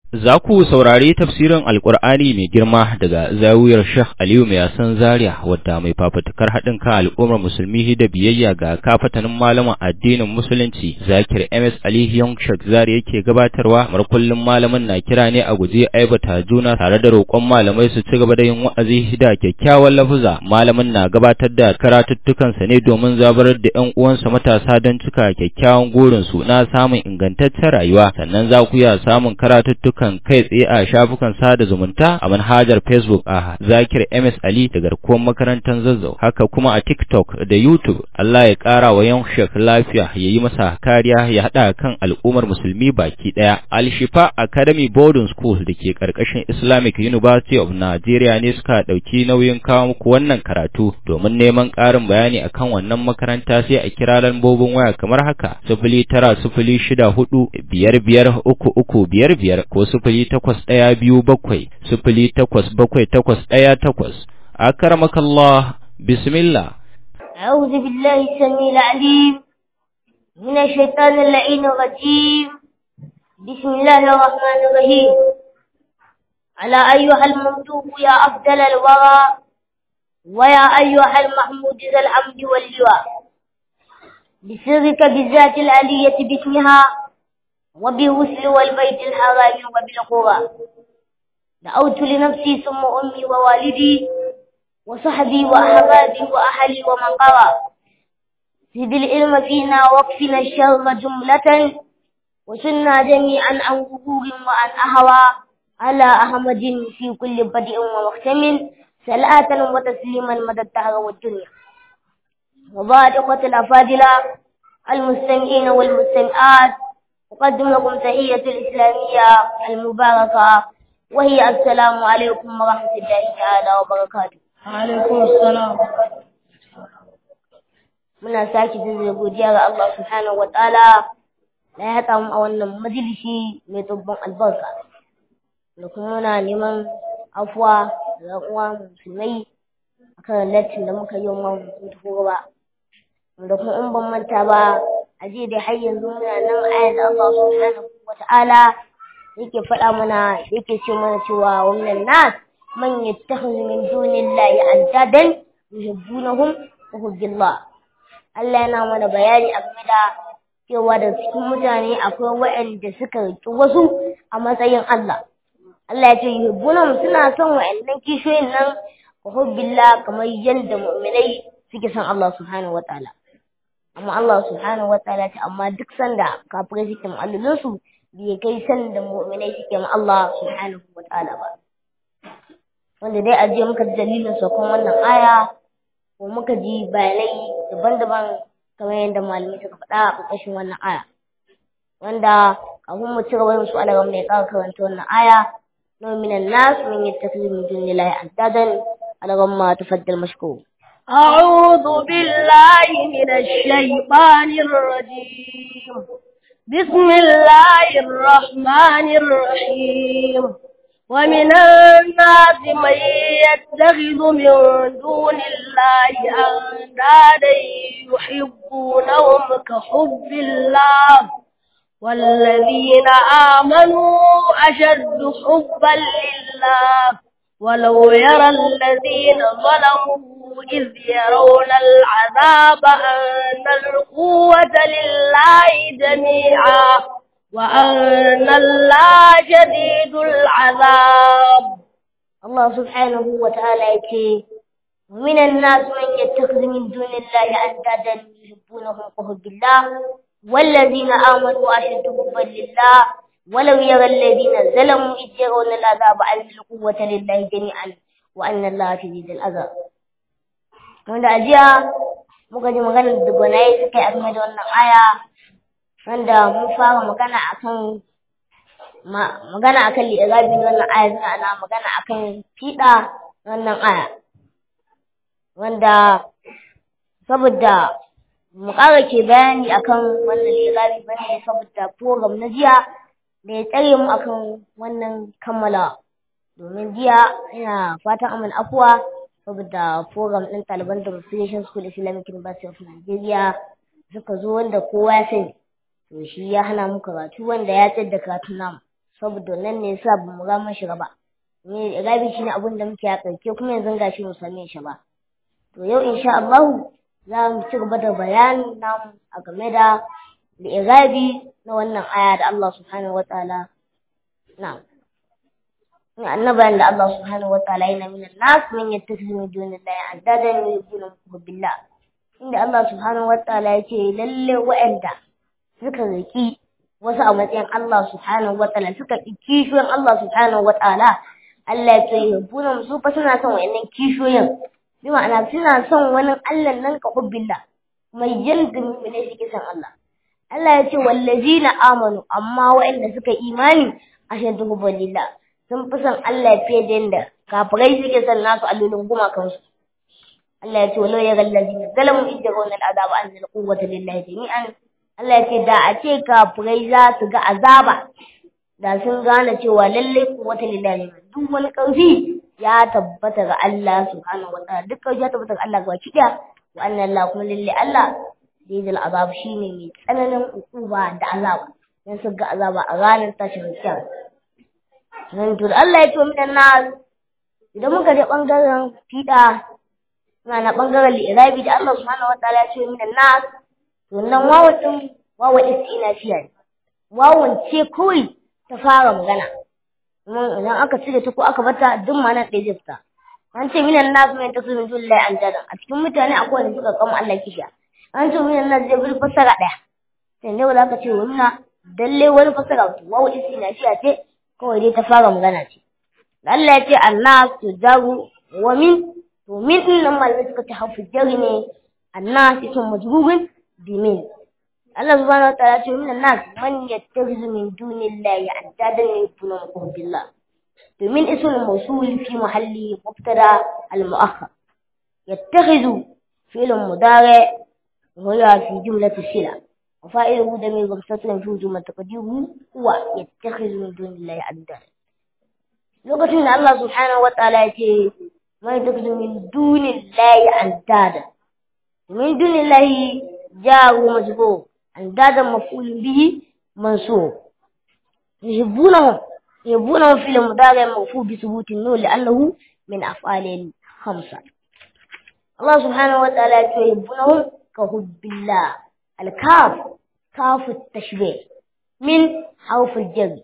Za ku saurari tafsirin Alƙur'ani mai girma daga zawiyar Sheikh Aliyu mai yasan Zaria wadda mai fafutukar haɗin kan al'ummar musulmi da biyayya ga kafatanin malaman addinin musulunci Zakir MS Ali Young Sheikh Zaria yake gabatarwa mar kullum malamin na kira ne a guje aibata juna tare da roƙon malamai su ci gaba da yin wa'azi da kyakkyawan lafuza malamin na gabatar da karatuttukansa ne domin zabarar da ƴan uwansa matasa don cika kyakkyawan gurin su na samun ingantaccen rayuwa sannan za ku iya samun karatuttuka kan kai tsaye a shafukan sada zumunta a manhajar Facebook a Zakir MS Ali da garkuwar makarantar Zazzau haka kuma a TikTok da YouTube Allah ya kara wa yan shek lafiya ya yi masa kariya ya hada kan al'ummar musulmi baki daya Al-Shifa Academy Boarding School da ke karkashin Islamic University of Nigeria ne suka dauki nauyin kawo muku wannan karatu domin neman karin bayani akan wannan makaranta sai a kira lambobin waya kamar haka sifili tara sifili shida hudu biyar biyar uku uku biyar biyar ko sifili takwas ɗaya biyu bakwai sifili takwas bakwai takwas ɗaya takwas akaramakallah bismillah أعوذ بالله السميع العليم من الشيطان اللعين الرجيم بسم الله الرحمن الرحيم على أيها الممدوح يا أفضل الورى ويا أيها المحمود ذا الحمد واللواء بسرك بالذات العلية باسمها وبالغسل والبيت الحرام وبالقرى دعوت لنفسي ثم أمي ووالدي وصحبي وأحبابي وأهلي ومن قرى زد العلم فينا واكفنا الشر جملة وسنا جميعا عن غرور وعن أهوى على أحمد في كل بدء ومختم صلاة وتسليما مدى الدهر والدنيا وبعد إخوة الأفاضلة المستمعين والمستمعات أقدم لكم تحية الإسلامية المباركة وهي السلام عليكم ورحمة الله تعالى وبركاته عليكم السلام muna sake da godiya ga Allah subhanahu wataala da ya haɗa mu a wannan majalisi mai dubban albarka da kuma muna neman afuwa da uwa musulmai akan lattin da muka yi wa mun tafi ba da kuma in ban manta ba a je dai har yanzu muna nan ayar da Allah subhanahu wata'ala yake faɗa mana yake ce mana cewa wannan nas man yattakhidhu min dunillahi andadan yuhibbunahum wa hubbillah Allah yana mana bayani a game da cewa da cikin mutane akwai waɗanda suka riƙi wasu a matsayin Allah Allah ya ce yuhibbunahum suna son waɗannan kishiyoyin nan wa hubbillah kamar yadda mu'minai suke son Allah subhanahu wata'ala amma Allah subhanahu wataala ce amma duk sanda kafirai suke ma'allolin su bai kai sanda mu'minai suke ma Allah subhanahu wataala ba wanda dai aje muka ji dalilin saukan wannan aya ko muka ji bayanai daban-daban kamar yadda malamai suka faɗa a ƙarƙashin wannan aya wanda kafin mu ci gaba da su alaga mai ƙara karanta wannan aya no minan nas min yattakhidhu min dunillahi andadan alaga ma tafaddal mashkur أعوذ بالله من الشيطان الرجيم بسم الله الرحمن الرحيم ومن الناس من يتخذ من دون الله أندادا يحبونهم كحب الله والذين آمنوا أشد حبا لله ولو يرى الذين ظلموا إذ يرون العذاب أن القوة لله جميعا وأن الله شديد العذاب الله سبحانه وتعالى يقول ومن الناس من يتخذ من دون الله أندادا يحبونهم كحب الله والذين آمنوا أشد حبا لله ولو يرى الذين ظلموا إذ يرون العذاب أن القوة لله جميعا وأن الله شديد العذاب wanda ajiya muka ji maganar da gwanaye suka yi a game da wannan aya wanda mun fara magana akan magana akan li'irabi na wannan aya suna ana magana akan fiɗa wannan aya wanda saboda mu ƙara ke bayani akan wannan li'irabi bane saboda program na jiya da ya tsare mu akan wannan kammala domin jiya ina fatan amin afuwa saboda program ɗin ɗaliban demonstration school islamic university of nigeria suka zo wanda kowa ya sani to shi ya hana mu karatu wanda ya tsayar da karatu namu saboda nan ne yasa ba mu ga mun shiga ba ne irabi shine abin da muke a karke kuma yanzu gashi mu same shi ba to yau insha Allah za mu ci gaba da bayanin namu a game da irabi na wannan aya da Allah subhanahu wataala na'am annabayan da Allah subhanahu wataala yana min nas man yattakhidhu min dunillahi andadan yuhibbunahum billah inda Allah subhanahu wataala yake lalle wa'anda suka riki wasu a matsayin Allah subhanahu wataala suka ki kishiyoyin Allah subhanahu wataala Allah ya ce yuhibbunahum su fa suna son wa'annan kishiyoyin bi ma'ana suna son wani Allah nan ka hubbillah mai yalgin ne suke son Allah Allah ya ce wallazina amanu amma wa'anda suka imani ashadu hubbillah sun fi son Allah fiye da yadda kafirai suke son nasu allolin gumakansu. Allah ya ce walau ya gallazi na zalamu idda ga wannan azaba an zala kuwata lillahi jami'an. Allah ya ce da a ce kafirai za su ga azaba da sun gane cewa lallai kuwata lillahi jami'an duk wani ƙarfi ya tabbata ga Allah subhanahu wa ta'ala duk ƙarfi ya tabbata ga Allah gaba kiɗa wa annan Allah kuma lallai Allah zai zala azaba shine mai tsananin ukuba da azaba dan su ga azaba a ranar tashin kiyama. nan to Allah ya ce min nas idan muka je bangaren fida suna na bangaren li'irabi da Allah subhanahu wataala ya ce min nas to nan wawan din wawan istinafiya ne wawan ce kawai ta fara magana kuma idan aka cire ta ko aka bata duk ma nan ɗaya zai fita an ce min nas mai ta sunan jullahi an jadan a cikin mutane akwai wanda suka kama Allah kisha an ce min nas zai bi fasara ɗaya sai ne wanda aka ce wannan dalle wani fasara wawan istinafiya ce kawai dai ta fara magana ce. Allah ya ce annas to jaru wa min to min din nan malamai suka ta hafu jari ne annas ismu majrubun bi min. Allah subhanahu wa ta'ala ce min annas man yattakhidhu min dunillahi andadan yuhibbunahum billah. To min ismu mawsul fi mahalli mubtada al-mu'akhkhar. yattakhidhu fi'l mudari وهي في جملة السلة وفائده ضمير مستتر في جملة تقديره هو يتخذ من دون الله عبدا lokacin da Allah subhanahu wa ta'ala ya ce mai takhudhu min dunillahi andada min dunillahi jaru majbur andada maf'ul bihi mansub yuhibbunahum yuhibbunahum fil mudari marfu bi thubuti an-nun li'annahu min af'al khamsa Allah subhanahu wa ta'ala ya ce yuhibbunahum ka hubbillah al-kaf كاف التشبيه من حرف الجر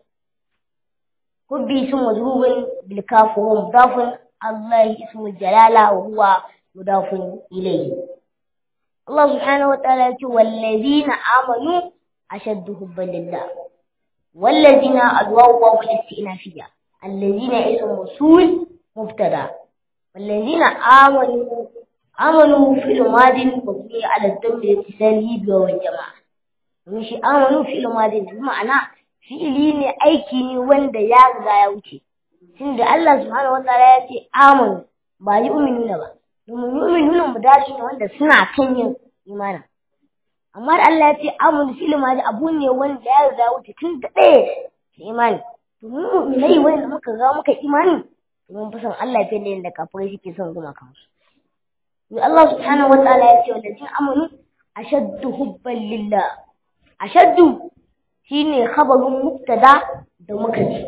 حبي اسم مجرور بالكاف وهو مضاف الله اسم الجلالة وهو مضاف إليه الله سبحانه وتعالى يقول والذين آمنوا أشد حبا لله والذين الواو والاستئنافية الذين اسم موصول مبتدا والذين آمنوا آمنوا في الماضي مبني على الدم لاتصاله بواو الجماعة domin shi amanu fi'il madi ne ma'ana fi'ili ne aiki ne wanda ya riga ya wuce tunda Allah subhanahu wataala ya ce amanu ba yi uminuna ba domin yu'minuna mudashi ne wanda suna kan yin imana amma da Allah ya ce amanu fi'il madi abu ne wanda ya riga ya wuce tun da ɗaya da imani domin mu'minai wanda muka ga muka imani domin fi son Allah fiye da yadda kafirai suke son guma kansu Allah subhanahu wataala ya ce wallazina amanu ashaddu hubban lillah ashaddu shine khabarun mubtada da muka ji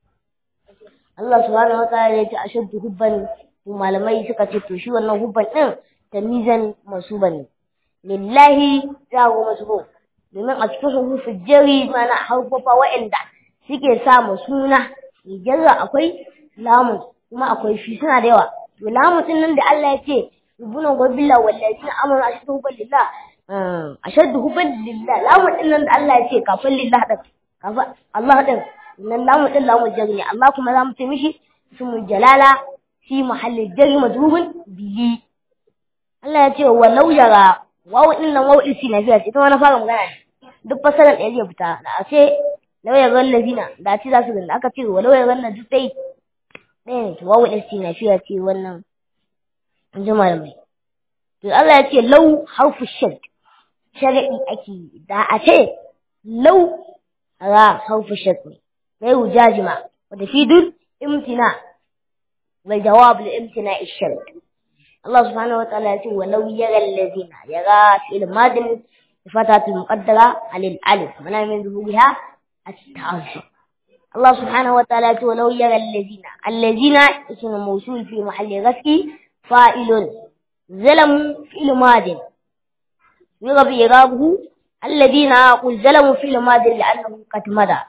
Allah subhanahu wataala ya ce ashaddu hubban malamai suka ce to shi wannan hubban din tamizan masuban ne lillahi jago masubun domin a cikin hurufin jari mana harfofa wa'anda suke sa mu suna jarra akwai lamun kuma akwai fi suna da yawa to lamun din nan da Allah ya ce rubuna wa billah wallazina amanu ashaddu hubban lillah ashaddu hubban lillah lamun din nan da Allah ya ce kafin lillah din kafin Allah din nan lamun din lamun jari ne Allah kuma za mu ce mishi ismul jalala fi mahalli jari madrubun bihi Allah ya ce walau yara wawu din nan wawu isi na fiya ce ita ma na fara magana ne duk fasalan ɗaya zai fita da a ce lauya ran lazina da ce za su ganda aka ce wa lauya ran duk dai ɗaya ne to wawu isi na fiya ce wannan in ji malamai to Allah ya ce lau harfu shad shari'i ake da a ce lau ra harfu shad ne mai wujajima wanda fi duk imtina wal jawab li imtina ishad الله سبحانه وتعالى يقول ولو يرى الذين يرى في الماضي بفتحة المقدرة على الألف منع من ظهورها التعذر Allah subhanahu wa ta'ala ce walau yara allazina allazina ismu mawsul fi mahalli ghasbi fa'ilun zalamu fi'l madin yughabi irabuhu alladhina qul zalamu fi'l madin li'annahu qad mada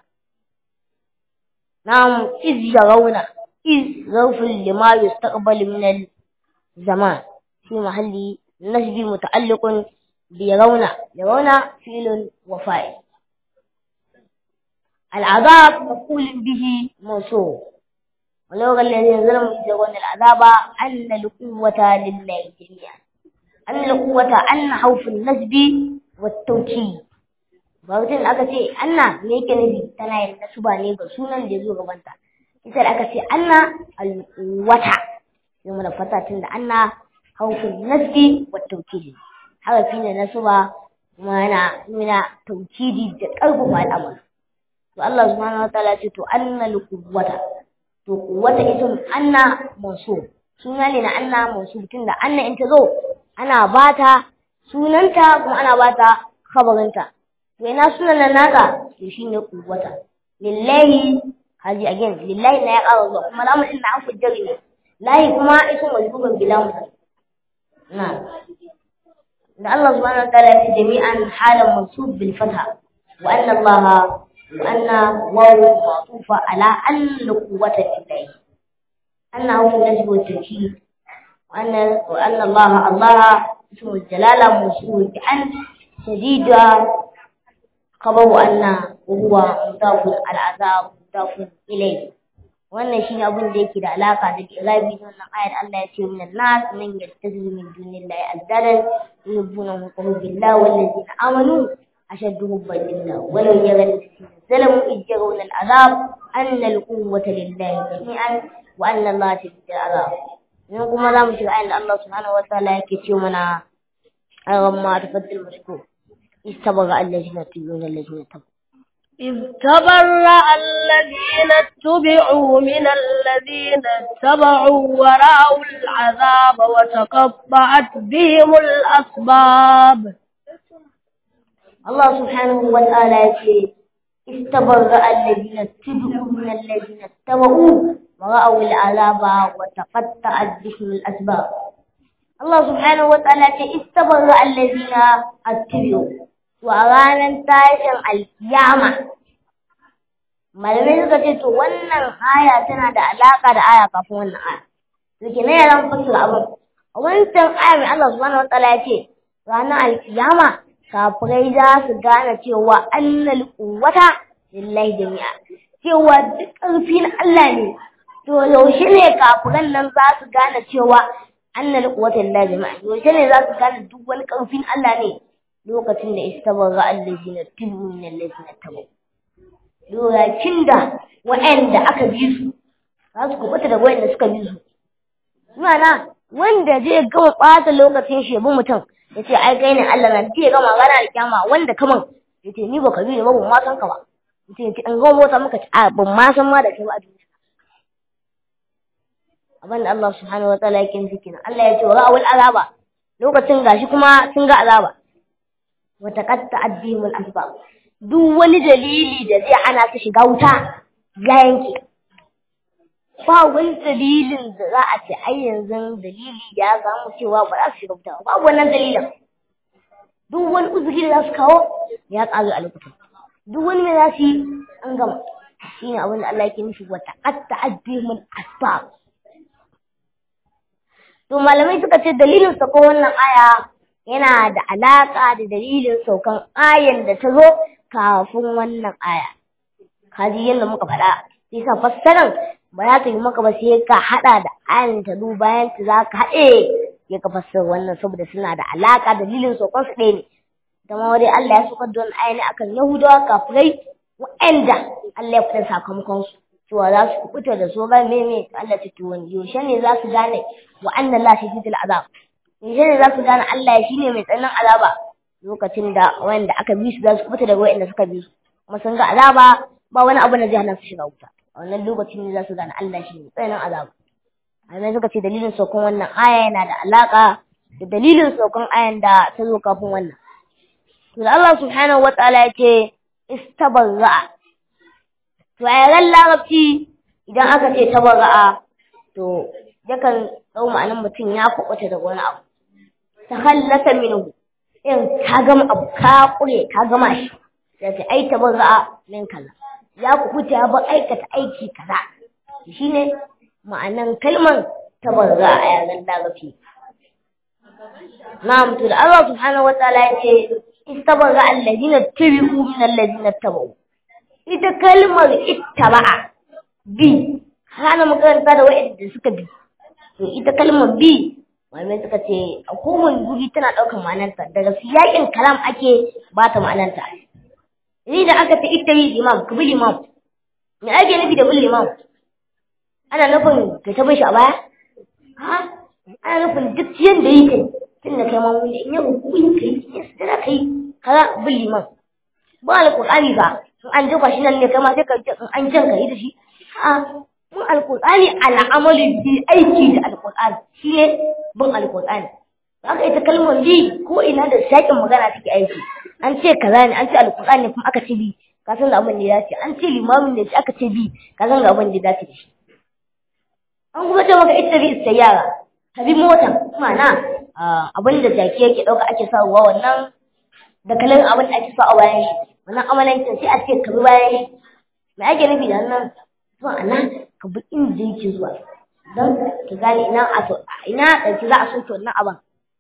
نعم إذ يرون إذ ظرف لما يستقبل من الزمان في محل نسب متعلق بيرون يرون فعل وفاعل العذاب مفعول به موصول ولو الذين ظلموا إذ يرون العذاب أن القوة لله جميعا أن القوة أن حوف النسب والتوكيد bautin aka ce anna me yake nufi tana yin nasuba ne ga sunan da zo gabanta ita da aka ce anna alwata sai mu da fata tun da anna haufin nasbi wa tawkidi harafi ne nasuba kuma yana nuna tawkidi da karfafa al'amari to Allah subhanahu wataala ce to anna alquwwata to quwwata ism anna mansub suna ne na anna mansub tun da anna in ta zo ana bata sunanta kuma ana bata khabarinta to ina sunan nan naka to shine kuwata lillahi haji again lillahi na ya ƙara zuwa kuma lamun din na an fujjari ne lahi kuma isu majbubun bila musa na da Allah subhanahu wa ta'ala ya ce jami'an halan mansub bil fatha wa anna Allah wa anna wawu ma'tufa ala an quwwata lillahi anna hu najbu wa tawkid wa anna wa anna Allah Allah ismu jalala mawsul bi an shadida خبر أن وهو مضاف العذاب مضاف إليه wannan shine abin da yake da alaka da irabi na wannan ayar Allah ya ce min nas man yattazilu min dunillahi azdadan yuhibbuna hubbu billah wal ladina amanu ashaddu hubban lillah walau yara alladhina zalamu id yarawna al'azab anna al-quwwata lillahi jami'an wa anna Allah shadidul azab yanzu kuma za mu shiga ayar da Allah subhanahu wa ta'ala yake ce mana ayyamma tafaddal mashkur استبرأ الذين اتبعوا الذين اتبعوا إذ تبرأ الذين اتبعوا من الذين اتبعوا ورأوا العذاب وتقطعت بهم الأسباب الله سبحانه وتعالى يقول استبرأ الذين اتبعوا من الذين اتبعوا ورأوا العذاب وتقطعت بهم الأسباب الله سبحانه وتعالى استبرأ الذين اتبعوا to a ranar tashin alkiyama malamai suka ce to wannan aya tana da alaka da aya kafin wannan aya suke na yaran fasira abin a wancan aya mai Allah subhanahu wataala ya ce ranar alkiyama kafirai za su gane cewa annal quwwata lillahi jami'a cewa duk ƙarfi na Allah ne to yaushe ne kafiran nan za su gane cewa annal quwwata lillahi jami'a yaushe ne za su gane duk wani ƙarfin Allah ne lokacin da istabarra allazina tubu min allazina tabu lokacin da wa'anda aka bi su za su kubuta da wa'anda suka bi su mana wanda zai gama ɓata lokacin shi bi mutum ya ce ai kai ne Allah na zai gama gana da kyama wanda kaman ya ce ni ba ka bi ne ba ban ma san ka ba ya ce in gama mota maka a ban ma san ma da kai ba a duniya abinda Allah subhanahu wa ta'ala yake nufi kenan Allah ya ce wa ra'awul azaba lokacin gashi kuma sun ga azaba wata katta addinin asbab duk wani dalili da zai ana su shiga wuta ya yanke ba wani dalilin da za a ce ai yanzu dalili ya samu cewa ba za su shiga wuta ba wannan dalilin duk wani uzuri da za su kawo ya ƙaru a lokutan duk wani mai za su yi an gama shi ne abin da Allah yake nufi wata katta addinin asbab to malamai suka ce dalilin sakon wannan aya yana da alaƙa da dalilin saukan ayan da ta zo kafin wannan aya. Kaji yadda muka faɗa, sai sa fassaran ba za ta yi maka ba sai ka haɗa da ayan ta zo bayan ta za ka haɗe ya ka fassara wannan saboda suna da alaƙa dalilin saukan su ɗaya ne. Dama wani Allah ya saukar da wani aya ne akan Yahudawa kafirai wa'anda Allah ya fitar sakamakon su. Cewa za su kuɓuta da so ba meme Allah ta tuwon yaushe ne za su gane wa'annan Allah shi azab. Yanzu ne za su gane Allah shi ne mai tsananin azaba lokacin da wanda aka bi su za su fita daga wanda suka bi su kuma sun ga azaba ba wani abu na zai hana su shiga wuta a wannan lokacin ne za su gane Allah shi ne tsananin azaba amma suka ce dalilin saukan wannan aya yana da alaka da dalilin saukan ayan da ta zo kafin wannan to da Allah subhanahu wataala ya ce istabarra to a yaren larabci idan aka ce tabarra'a to yakan ɗau ma'anar mutum ya kuɓuta da wani abu ta hallata minhu in ka gama abu ka ƙure ka gama shi ya ce ai tabarra'a min kaza ya kuɓuta ya bar aikata aiki kaza shine ma'anar kalmar tabarra'a a yaren larabci na'am to da Allah subhanahu wa ta'ala ya ce istabarra alladhina tabi'u min alladhina tabu ita kalmar ittaba'a bi hana makaranta da wa'anda suka bi to ita kalmar bi malamai suka ce a kowane guri tana ɗaukar ma'anarta daga siyakin kalam ake ba ta ma'anarta ni da aka ce ita bi imam ka bi imam me ake nufi da bin imam ana nufin ka ta shi a baya ha ana nufin duk yanda yi kai tun da kai mamu in yau hukun kai ya sadara kai kaza bin liman ba alƙur'ani ba in an jefa shi nan ne kai ma sai ka in an jan ka yi da shi a mun alƙur'ani al'amali bi aiki da alƙur'ani shi ne bin alƙur'ani haka ita kalmar bi ko ina da sakin magana take aiki an ce kaza ne an ce alƙur'ani kuma aka ce bi ka san abin da ya dace an ce limamin ne aka ce bi ka san abin da ya dace da shi an kuma ce maka ita bi istayyara ka bi mota ma'ana abin da jaki yake ɗauka ake sa ruwa wannan da kalan abin da ake sa a bayan shi wannan amalancin sai a ce ka bi bayan shi me ake nufi da wannan ma'ana ka bi inda yake zuwa don ka gane ina a so ina ɗauki za a soke wannan abin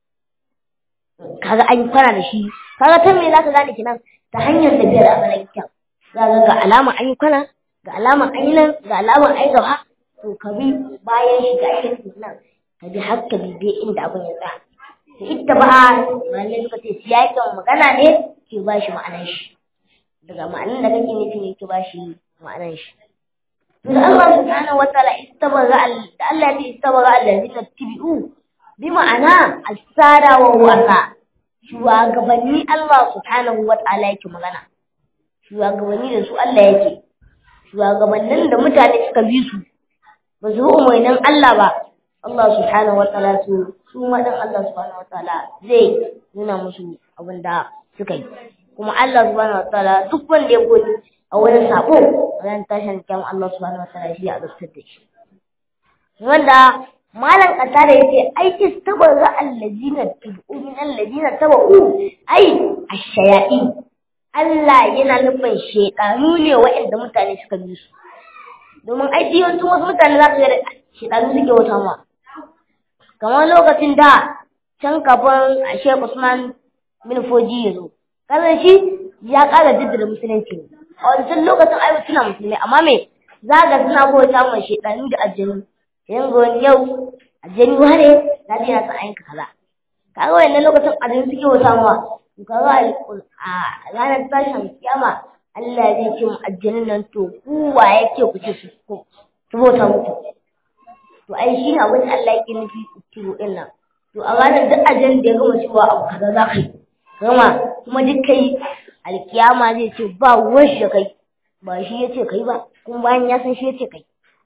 kaga an yi kwana da shi kaga ta me za ka gane kenan ta hanyar tafiyar amalancin za ka ga alama an yi kwana ga alama an yi nan ga alama an yi gaba to ka bi bayan shi ga ake nan ka bi har ka bibe inda abin ya tsaya to ita ba malamai suka ce siyakin magana ne ke ba shi ma'anar shi daga ma'anar da kake nufi ne ke ba shi ma'anar shi to da Allah subhanahu wa ta'ala istabara da Allah ya ce istabara allazina tabi'u bi ma'ana asara wa wasa shugabanni Allah subhanahu wa ta'ala yake magana shugabanni da su Allah yake shugabannin da mutane suka bi su ba su bi umarnin Allah ba Allah subhanahu wa ta'ala su su ma dan Allah subhanahu wa ta'ala zai nuna musu abin da suka yi kuma Allah subhanahu wa ta'ala duk wanda ya gode a wurin sabo ran tashin kyan Allah subhanahu wa ta'ala shi ya azabtar da shi wanda malam kasa da yace ai istabarra allazina tabu min allazina tabu ai ash-shaya'i Allah yana nufin shedanu ne waɗanda mutane suka bi su domin ai yawancin wasu mutane za su ga shedanu suke wata ma kamar lokacin da can kafin a Sheikh Usman bin Foji ya zo kazan shi ya ƙara jaddada musulunci a wancan lokacin ai suna musulmai amma me za ga suna bauta ma shedanu da aljanu yanzu wani yau aljanu wane na je na san ayyuka kaza kaga wannan lokacin aljanu suke bauta ma kaga a ranar tashin kiyama Allah zai ce mu aljanun nan to ku wa yake ku ce su bauta muku to ai shi ne abin da Allah yake nufi kiro din nan to a ranar duk ajin da ya gama cewa abu kaza za ka yi gama kuma duk kai alkiyama zai ce ba wasu da kai ba shi ya ce kai ba kuma bayan ya san shi ya ce kai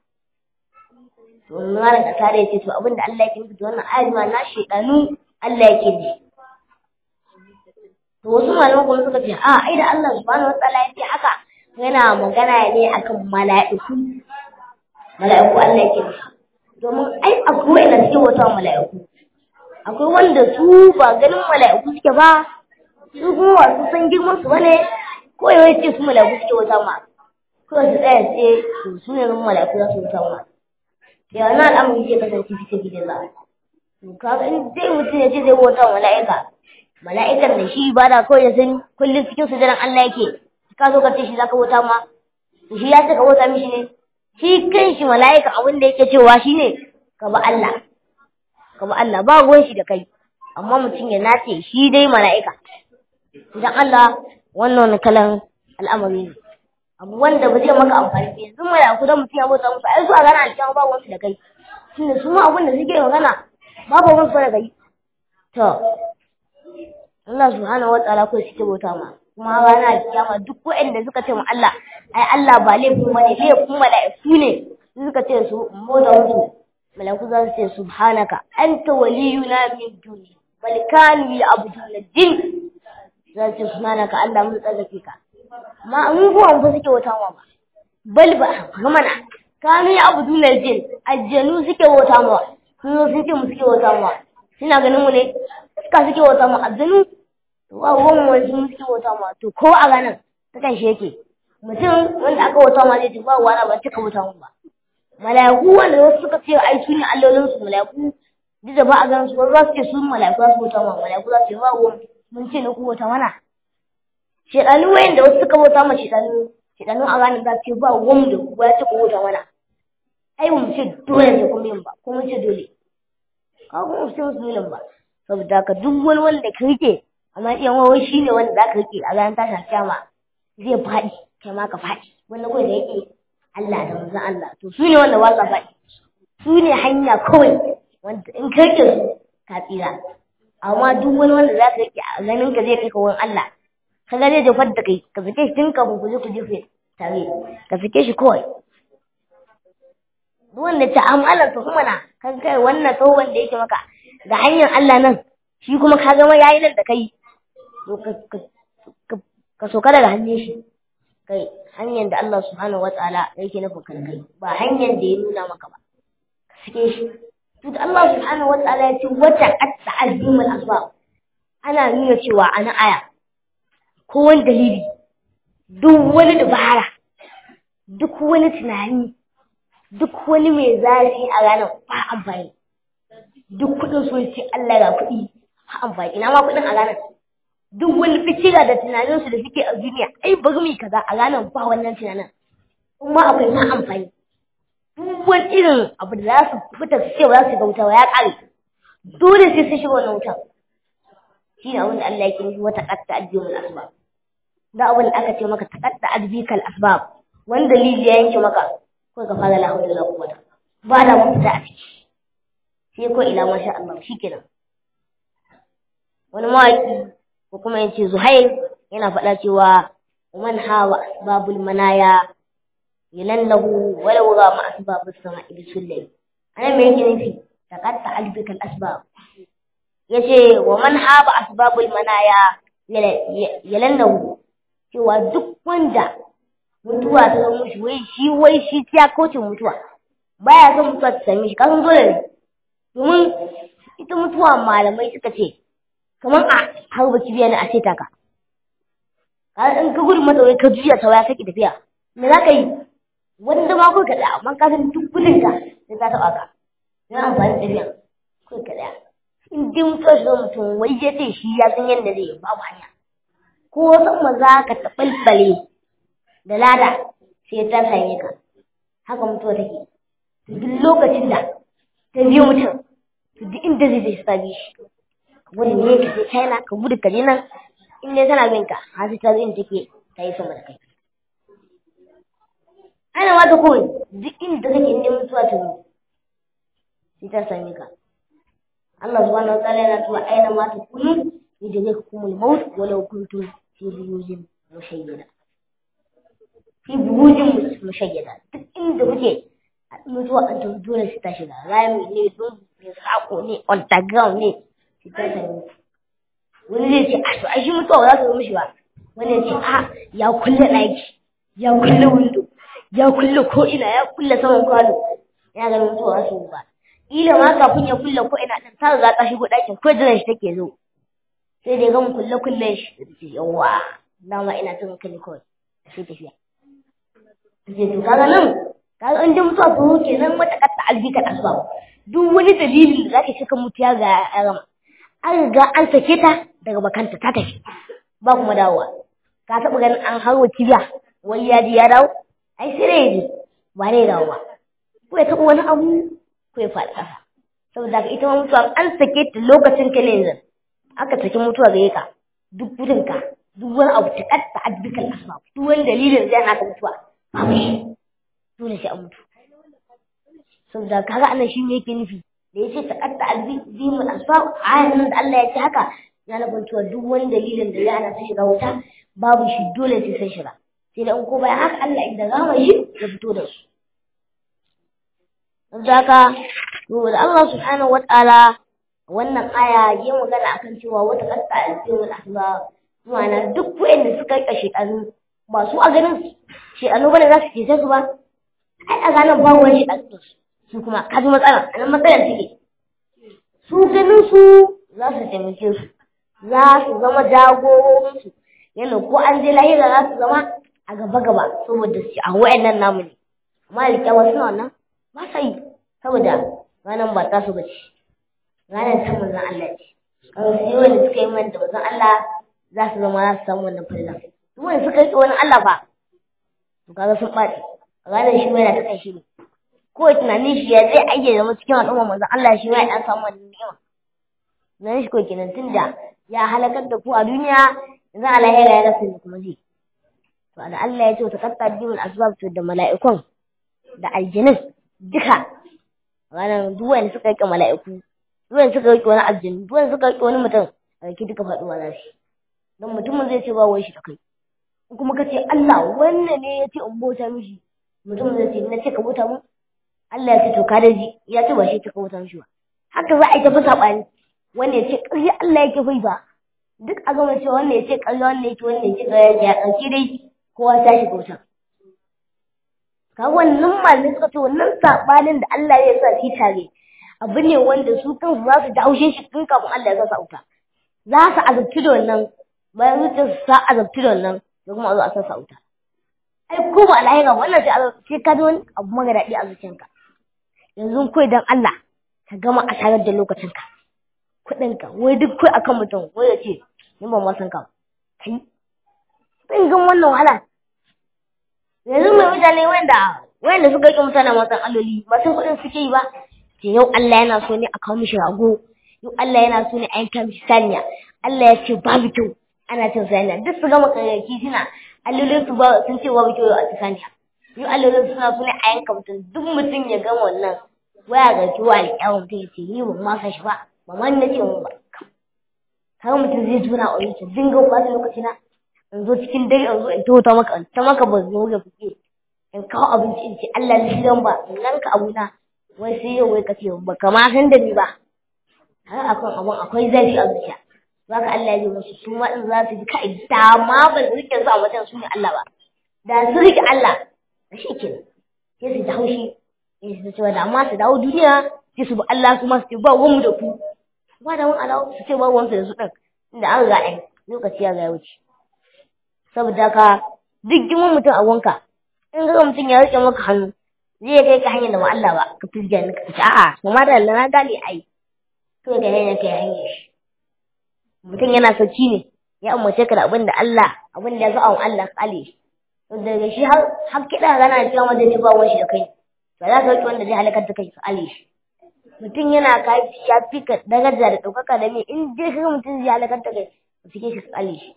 to wannan da tare ya ce to abin da Allah yake nufi da wannan ayat ma na shedanu Allah yake nufi to wasu malaman kuma suka ce a ai da Allah subhanahu wataala ya ce haka yana magana ne akan mala'iku mala'iku Allah yake nufi domin ai akwai wanda suke wata mala'iku akwai wanda su ba ganin mala'iku suke ba su kuma wasu san girman su bane ko yau ce su mala'iku suke wata ma ko su tsaya sai su su ne zan mala'iku za su wata ma ya na al'amari zai kasance fita gidan za to kaga in dai mutum ya ce zai wata mala'ika mala'ikan da shi ba da kawai ya sani kullum cikin sujadan Allah yake ka zo ka ce shi zaka wata ma to shi ya ce ka wata mishi ne shi kan shi mala'ika abin da yake cewa shi ne ka ba Allah ka ba Allah ba ruwan shi da kai amma mutum ya nace shi dai mala'ika idan Allah wannan wani kalan al'amari ne abu wanda ba zai maka amfani ba yanzu mala'iku dan mutum ya bauta musu ai su a gana alƙiyama ba ruwan da kai tunda su ma abin da suke magana babu ruwan su da kai to Allah subhanahu wa ta'ala ko suke bauta ma kuma rana kiyama duk waɗanda suka ce ma Allah ai Allah ba laifin bane laifin mala'iku ne suka ce su mu da mutu mala'iku za su ce subhanaka anta waliyuna min duni bal kanu ya'buduna din za su ce subhanaka Allah mun tsarkake ka amma mun ko an fa suke wata ma ba bal ba mana kanu ya abu dunar jin aljanu suke wata mawa sun zo sun ce mu suke wata mawa suna ganin mu ne suka suke wata mawa aljanu to ba ruwan wani sun suke wata mawa to ko a ranar ta kan shi yake mutum wanda aka wata mawa zai ce ba wani ba cika wata mawa ba mala'iku wanda wasu suka ce ai su ne allolin su mala'iku duk da ba a ganin su za su ce su mala'iku za su wata mawa mala'iku za su ce ba ruwan mun ce na ku wata mana shedanu wayan da wasu suka wata ma shedanu shedanu a ranar za su ce ba ruwan da ku ya ce ku wata mana ai mu ce dole ne kuma yin ba ko mun ce dole ka kuma mu ce musu dole ba saboda ka duk wani wanda ka rike amma iya wawai shi ne wanda za ka rike a ranar tashin kyama zai faɗi kai ma ka faɗi wanda kawai da yake Allah da manzon Allah to su ne wanda ba sa faɗi su ne hanya kawai wanda in ka rike su ka tsira amma duk wani wanda za ka rike a ganin ka zai kai ka wurin Allah ka ga zai jefar da kai ka sake shi tun kafin ku je ku jefe tare ka sake shi kawai duk wanda ta amalar ta kuma na kan kai wannan tsohon da yake maka ga hanyar Allah nan shi kuma ka gama yayi nan da kai ka soka daga hannun shi kai hanyar da Allah subhanahu wa ta'ala yake nufin kan kai ba hanyar da ya nuna maka ba ka sake shi to da Allah subhanahu wa ta'ala ya ce wata qatta azimul asbab ana nuna cewa ana aya ko wani dalili duk wani dabara duk wani tunani duk wani mai zafi a ranar ba amfani duk kudin sun ce Allah ga kuɗi ba amfani ina ma kuɗin a ranar duk wani fikira da tunaninsu da suke a duniya ai bari mu kaza a ranar ba wannan tunanin kuma akwai na amfani duk wani irin abu da za su fita su ce ba za su ga wuta ya ƙare dole sai sun shiga wannan wutar shi ne abin da Allah yake nufi wata ƙatta addinin asbab da abin da aka ce maka taqatta adbikal asbab wani dalili ya yanke maka ko ka fara la hawla wala quwwata ba da mafita a ciki sai ko ila masha Allah shikenan wani mawaki ko kuma yace Zuhair yana faɗa cewa man hawa asbabul manaya yalallahu walau ga ma asbabus sama'i bisullai ana me yake nufi taqatta adbikal asbab yace wa man hawa asbabul manaya yalallahu cewa duk wanda mutuwa ta zama mushi wai shi wai shi ya kauce mutuwa baya son mutuwa ta same shi kasan dole ne domin ita mutuwa malamai suka ce kamar a harba kibiya ne a ce taka in ka gudu mata wai ka juya ta waya kake tafiya me za ka yi wanda ma kai kaɗa amma ka san duk gudun ka sai ta taɓa ka na amfani da tafiya kai kaɗa in dai mutuwa shi mutum wai ya ce shi ya san yadda zai yi babu hanya ko sama za ka taɓalɓale da lada sai ta same ka haka mutuwa take duk lokacin da ta biyo mutum to duk inda zai zai sabi shi ka gudu ne ka je china ka gudu ka je nan in dai tana bin ka har sai ta zo inda take ta yi sama da kai ana ma ta kawai duk inda kake inda mutuwa ta zo sai ta same ka Allah subhanahu wa ta'ala yana cewa aina ma ta kunu yajzakumul maut walau kuntum fi burujin mushayyada fi burujin mushayyada duk inda kuke mutuwa an ta dole su ta shiga rami ne don ne sako ne underground ne su ta sami wani zai ce a to ai shi mutuwa ba za ta zo mishi ba wani ya ce a ya kulle ɗaki ya kulle windo ya kulle ko ina ya kulle saman kwano ya ganin mutuwa za su ba ila ma kafin ya kulle ko ina ɗin ta riga ta shigo ɗakin ko jiran shi take zo sai dai gama kulle kulle shi da ce yawa dama ina tun kalli kawai sai tafiya sai to kaga nan kaga in dai mutuwa ko kenan wata katta albika asbab duk wani dalilin da zaka shika mutiya ga rama an riga an sake ta daga bakanta ta tafi ba kuma dawowa ka taɓa ganin an harwa kibiya wai ya ji ya dawo ai sai dai ji ba dai dawo ba ko ya taɓa wani abu ko ya faɗi ƙasa saboda ka ita ma mutuwa an sake ta lokacin ka ne yanzu aka saki mutuwa gare ka duk gudunka duk wani abu ta katta adbikal asbab duk wani dalilin zai hana ka mutuwa babu shi dole sai an mutu saboda kaga anan shi me yake nufi da yace ta katta adbikal asbab ayan nan da Allah ya ce haka ya nufin cewa duk wani dalilin da zai hana su shiga wuta babu shi dole sai sun shiga sai da in ko bayan haka Allah idan gama shi ya fito da su saboda haka to da Allah subhanahu wataala wannan aya yi magana akan cewa wata kasta alfiyar asba ma'ana duk wanda suka kashe ɗan ba su a ganin shi a lokacin za su cece su ba ai a ranar ba wani shi ɗan su kuma ka ji matsala a nan matsalar take su ganin su za su taimake su za su zama jagororinsu yana ko an je lahira za su zama a gaba gaba saboda su a wa'annan namu ne amma alƙyawa suna wannan ba sa yi saboda ranar ba ta su ba ce ranar ta manzon Allah ce kan su yi wanda suka yi man da manzon Allah za su zama za su samu wannan fallan duk wanda suka yi wani Allah ba to kaga sun ɓaci ranar shi ma yana ta kan shi ne ko tunanin shi ya zai aike zama cikin al'umma manzon Allah shi ma ya dan samu wannan ni'ima nan shi ko kenan tunda ya halakar da ku a duniya yanzu a lahira ya rasa ne kuma zai to da Allah ya ce ta katta bimul asbab to da mala'ikun da aljinin duka ranar duk wanda suka yi mala'iku duk wanda suka yi wani aljini duk wanda suka yi wani mutum a yake duka faɗuwa za shi don mutumin zai ce ba wai shi ta kai kuma ka ce Allah wannan ne ya ce in bauta mishi mutumin zai ce na ce ka bauta mu Allah ya ce to ka daji ya ce ba shi ta kauta mishi ba haka za a yi tafi saɓani wanda ya ce ƙarya Allah yake fai ba duk a gama cewa wanda ya ce ƙarya wanda yake wanda ya ce ƙarya ya ɗauki dai kowa ta shiga wuta ka wannan malamai suka ce wannan saɓanin da Allah ya sa shi tare abu ne wanda su kansu za su ji haushin shi tun kafin Allah ya sa wuta za su azabci da wannan bayan zuciyar su sa azabci da wannan da kuma a zo a sa sa wuta ai ko ba lahira wannan sai ka ji wani abu mara daɗi a zuciyarka yanzu kai dan Allah ka gama asarar da lokacinka kuɗinka wai duk kai akan mutum wai ya ce ni ban ma san ka kai zan gan wannan wahala yanzu mai mutane wanda wanda suka yi mutane masan alloli ba sun kuɗin suke yi ba ce yau Allah yana so ne a kawo mishi rago yau Allah yana so ne a yanka mishi saniya Allah ya ce babu kyau ana cin saniya duk su gama kayayyaki suna allolin su ba sun ce babu kyau a ci saniya yau allolin suna so ne a yanka mutum duk mutum ya gama wannan waya ga kiwa alƙyawun mutum ya ce ni ban ma san shi ba ba ma na ce mun ba kaga mutum zai tura a wuce dinga kwasa lokaci na in zo cikin dare in zo in tota maka in ta maka ba zo ga kuke in kawo abinci in ce Allah ni dan ba in yanka abuna wai sai yau wai kace ba kama san da ni ba har akan abun akwai zafi a zuciya zaka Allah ya ji musu su ma din za su ji kai da ma ba su rike su a wajen su ne Allah ba da su rike Allah da shi ke sai su ji haushi sai su ce da amma su dawo duniya sai su bi Allah su ma su ce ba mu da ku ba da mun alawo su ce ba wansu da su din inda an ga ai lokaci ya ga wuce saboda ka duk girman mutum a wanka in ga mutum ya rike maka hannu zai kai ka hanyar da ba Allah ba ka fizge ni ka ce a'a kuma da Allah na gane ai to ga hanyar kai hanyar shi mutum yana sauki ne ya umarce ka da abin da Allah abin da ya zo a Allah kale shi to daga shi har har kida gana cewa wanda ne ba wani shi da kai ba za ka rike wanda zai halakar da kai ka kale shi mutum yana kafi ya fi ka daraja da ɗaukaka da me in dai kaga mutum zai halakar da kai ka fike shi ka kale shi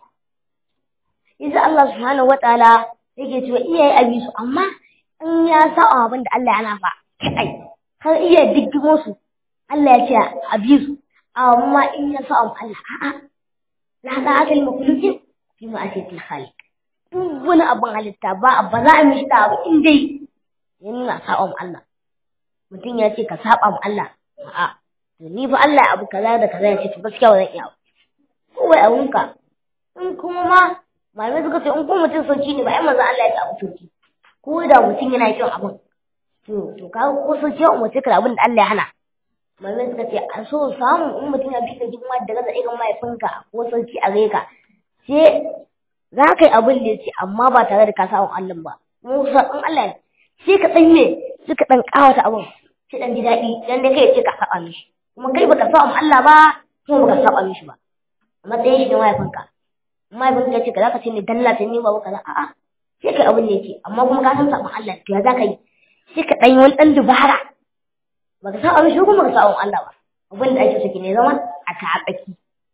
Isa Allah subhanahu wa ta'ala yake cewa iyaye a su amma in ya sa abin da Allah yana fa kai har iya diggimo su Allah ya ce a bi su amma in ya sa Allah a'a la da akal makhluqin fi ma asiyatil khaliq duk wani abin halitta ba ba za a mishi da abu in dai ya nuna sa'on Allah mutum ya ce ka saba ma Allah a'a to ni fa Allah abu kaza da kaza ya ce to gaskiya ba zan iya ko wai abunka in kuma ma malamai suka ce in kuma mutum sauki ne ba ai manzo Allah ya ce abu sauki ko da mutum yana kin abun to to ka ko sauki ya umarce ka da abin da Allah ya hana malamai suka ce a so samu in mutum ya fita jima da gaza irin mahaifinka ko sauki a gare ka sai za ka yi abin da ya ce amma ba tare da ka sa Allah ba mu in Allah ya sai ka dan ne sai ka dan kawata abun sai dan ji daɗi dan dai kai ce ka saba mishi kuma kai baka saba Allah ba kuma baka saba mishi ba a matsayin shi ne mahaifinka mahaifin ka ce ka zaka ce ne dalla ta ni ba kaza a'a sai kai abin da yake amma kuma ka san sabon Allah to ya zaka yi sai ka dan yi wani dan dubara baka san abin shi kuma ka sabon Allah ba abin da ake so ki ne zama a ta tsaki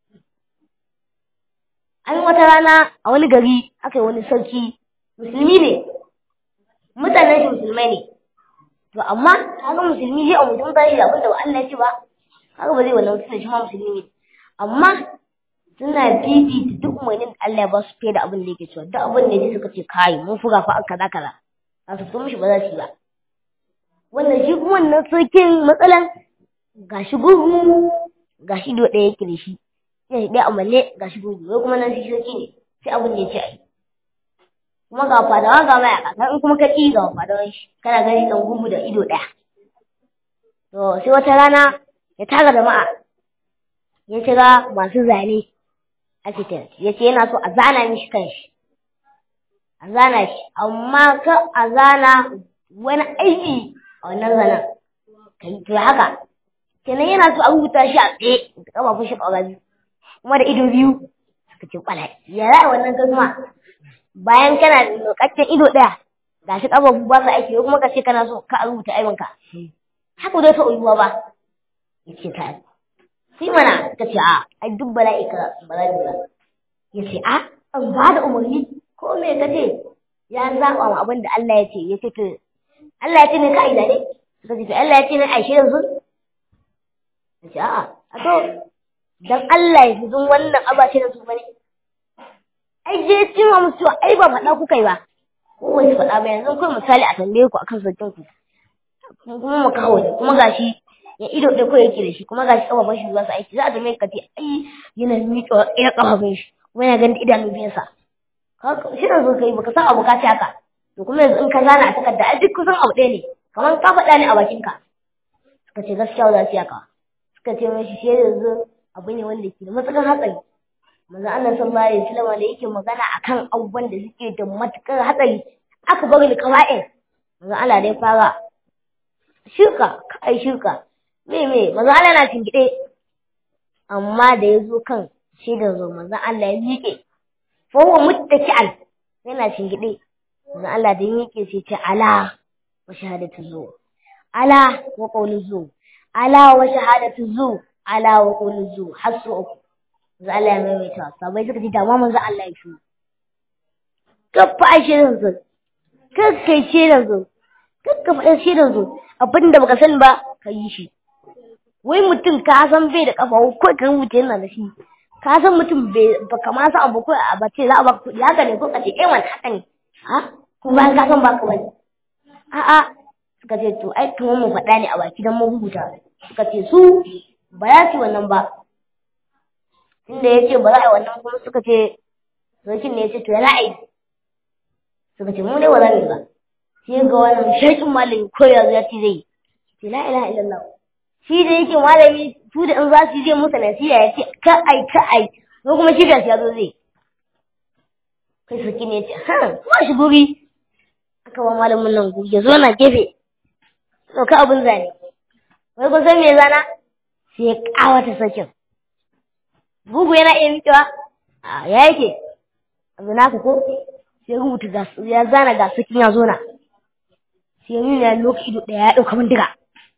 an wata rana a wani gari aka yi wani sarki musulmi ne mutanen shi musulmai ne to amma kaga musulmi zai a mutum ba shi abin da ba Allah ya ce ba kaga ba zai wannan mutum shi ma musulmi ne amma suna fifita duk umarnin da Allah ya ba su fiye da abin da yake cewa duk abin da suka ce kai mun fuga fa kaza kaza a su so mishi ba za su yi ba wannan shi kuma wannan sarkin matsalan gashi gurgu gashi do ɗaya yake da shi sai shi ɗaya amalle gashi gurgu wai kuma nan shi sarki ne sai abin da ya ce a yi kuma ga fadawa ga mayaka kan in kuma ka ƙi ga fadawan shi kana gani dan gugu da ido ɗaya to sai wata rana ya tara jama'a ya kira masu zane architect ya ce yana so a zana mishi kanshi a zana shi amma ka a zana wani aiki a wannan zanen kai to haka kenan yana so a rubuta shi a tsaye da kafafun shi ƙaura biyu kuma da ido biyu suka ce kwalai ya za a wannan kuma bayan kana da lokaccen ido ɗaya ga shi ƙafafu ba su aiki kuma ka ce kana so ka rubuta aibinka haka zai taɓa yiwuwa ba ya ce ta sai mana ta ce a ai duk bala'i ka ba za ba ya ce a an ba da umarni ko me ka ce ya zaɓa ma abin da Allah ya ce ya ce to Allah ya ce ne ka aida ne suka ce to Allah ya ce ne aishe yanzu ya ce a'a a to dan Allah ya fi zun wannan abace da su bane ai je cewa musu cewa ai ba faɗa kuka yi ba ko wani faɗa ba yanzu kai misali a tambaye ku akan sarkin ku kuma mu kawo kuma gashi ya ido da ko yake da shi kuma gashi kafafun shi za su aiki za a tambaye ka ce ai yana miƙa ina kafafun shi kuma yana ganin idanun biyansa shi da zo kai baka san abu ka ci haka to kuma yanzu in ka zana a takarda ai duk kusan abu ɗaya ne kamar ka faɗa ne a bakinka suka ce gaskiya za su yi haka suka ce mashi shi yanzu abu ne wanda ke da matuƙar hatsari manzo Allah sallallahu alaihi wasallam da yake magana akan abubuwan da suke da matuƙar hatsari aka bari da kawa'in manzo Allah dai fara shirka kai shirka me me manzo Allah na tingide amma da ya zo kan shaidar zo manzo Allah ya miƙe fa huwa muttaki'an yana tingide manzo Allah da ya miƙe sai ce ala wa shahadatu zu ala wa qawlu zu ala wa shahadatu zu ala wa qawlu zu hasu uku manzo Allah ya maimaita sabai suka ji dama manzo Allah ya shi kafa shirin zu kakkai shirin zu kakka faɗa shirin zu abinda baka sani ba ka yi shi wai mutum ka san bai da kafa ko ka rubuta yana da shi ka san mutum bai baka ma san abu ko a bace za a baka kuɗi haka ne ko ka ce eh wani haka ne ha ko bayan ka san baka bane a'a suka ce to ai kamar mu faɗa ne a baki dan mu rubuta suka ce su ba za su wannan ba inda ya ce ba za a yi wannan kuma suka ce sarkin ne ya ce to ya ra'ayi suka ce mu ne ba za mu yi ba sai ga wannan shakin malami ko yanzu ya ce zai ce la ilaha illallah shi da yake malami su da in za su zai musu nasiha ya ce ka ai ka ai ko kuma shi gashi ya zo zai kai sarki ne ya ce ha kuma shi guri aka ba malamin nan guri ya zo na gefe ka abin zane wai kun san me zana sai ya kawata sakin bugu yana iya miƙewa a ya yake abu naka ko sai rubuta ga ya zana ga sakin ya zo na sai nuna ya lokaci ido ɗaya ya ɗauka bindiga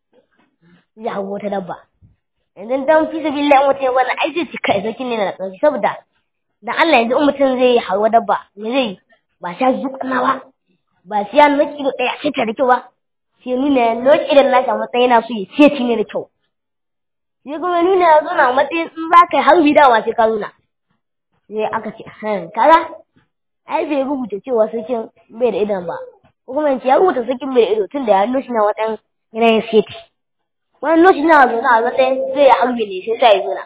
zai hau wata dabba yanzu dan fi sabi lillahi mutum ya wannan ai zai cika sakin ne na ƙarfi saboda dan Allah yanzu in mutum zai hawa dabba me zai ba sha zuƙana ba ba sai ya lokaci ido ɗaya sai ta da kyau ba sai nuna ya lokaci idan na samu matsayi na so ya ce ne da kyau sai kuma nuna ya zo na matsayin in za ka yi harbi dawa sai ka nuna sai aka ce kaza ai bai rubuta cewa sakin bai da idon ba ko kuma ya rubuta sakin bai da ido tun da ya nushi na watan yanayin seti wani nushi na zo na matsayin zai harbi ne sai sa ya zo na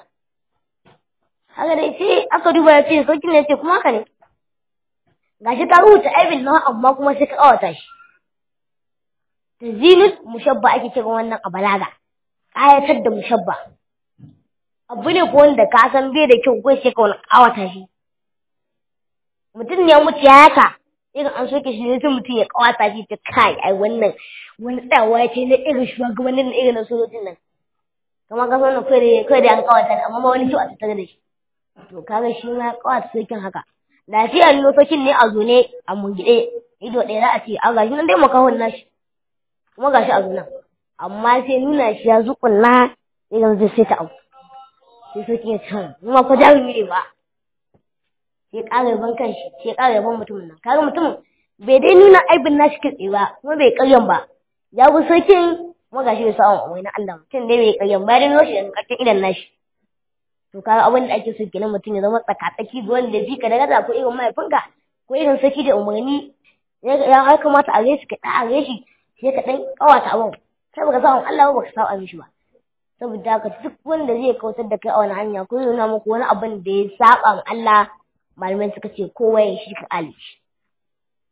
haka dai sai aka duba ya ce sakin ne ce kuma haka ne gashi ka rubuta aibin na amma kuma sai ka kawata shi tazinus mushabba ake cewa wannan a balaga ƙayatar da mushabba abu ne ko wanda ka san bai da kyau ko sai ka wani ƙawata shi mutum ne mutu ya haka irin an soke shi ne sai mutum ya ƙawata shi ta kai ai wannan wani tsawa ya ce na irin shugabannin na irin na sojojin nan kamar ka sanar kai da kai da an ƙawata ne amma ma wani kyau a tattare da shi to kaga shi ma ƙawata sokin haka lafiya ne sokin ne a zone a mungide ido ɗaya za a ce a gashi nan dai makahon nashi kuma gashi a zunan amma sai nuna shi ya zuƙulla idan zai sai ta abu sai sai ya ce kuma ko jarumi ne ba sai ƙara yaban kanshi sai ƙara yaban mutumin nan kaga mutumin bai dai nuna aibin nashi kitse ba kuma bai ƙaryan ba ya bi sarkin kuma gashi bai samu amai na Allah mutum dai bai ƙaryan ba dai nuna shi da ƙarfin idan nashi to kaga abin da ake so kenan mutum ya zama tsakatsaki ga wanda bi ka daga da ko irin mahaifinka ko irin saki da umarni ya har kamata a gaishe ka ɗa a gaishe sai ka ɗan ƙawata abin sai baka samu Allah ba baka samu mishi ba saboda haka duk wanda zai kautar da kai a wani hanya ko nuna muku wani abin da ya saba ma Allah malamai suka ce kowa ya shi ka alishi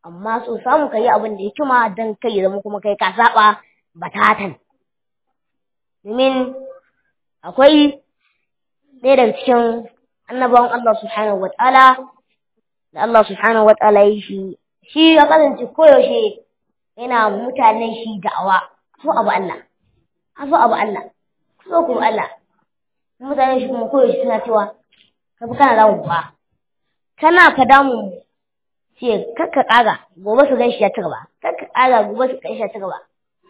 amma so samu ka yi abin da ya kima don kai zama kuma kai ka saba batatan domin akwai ɗaya daga cikin annabawan Allah subhanahu wa ta'ala da Allah subhanahu wa ta'ala yi shi shi ya kasance koyaushe yana mutanen shi da'awa so abu Allah so abu Allah so kuma Allah mutanen shi kuma koyaushe suna cewa ka fi kana damu ba kana fa damu ce kakka ƙara gobe su gan shi ya ci gaba kakka ƙara gobe su gan shi ya ci gaba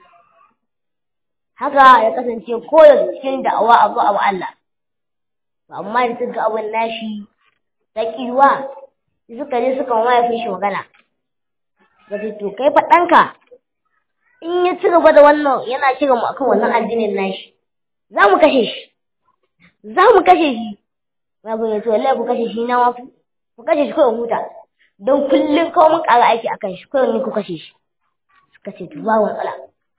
haka ya kasance koyaushe cikin da'awa abu abu Allah amma da suka abin nashi ta kiwa suka je suka mahaifin shi magana ga to kai fa ɗanka in ya ci gaba da wannan yana ci gaba akan wannan addinin nashi za mu kashe shi za mu kashe shi mahaifin ya ce wallahi ku kashe shi na wafi ku kashe shi kawai huta don kullum kawai mun ƙara aiki akan shi kawai ni ku kashe shi suka ce to ba matsala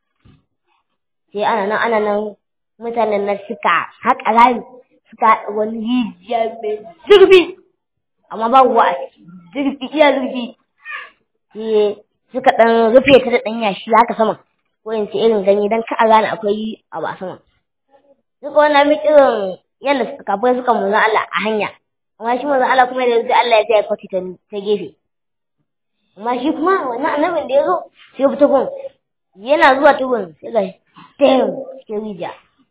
sai ana nan ana nan mutanen nan suka haƙa rami suka haɗa wani rijiya mai zurfi amma ba ruwa a ciki zurfi iya zurfi sai suka ɗan rufe ta da ɗan yashi haka sama ko in ce irin ganye don ka a gane akwai abu a sama suka wannan mi irin yadda kafin suka manzan Allah a hanya amma shi manzan Allah kuma da yanzu Allah ya ta kwati ta gefe amma shi kuma wannan annabin da ya zo sai ya fita gun yana zuwa tugun sai ga tayin cikin rijiya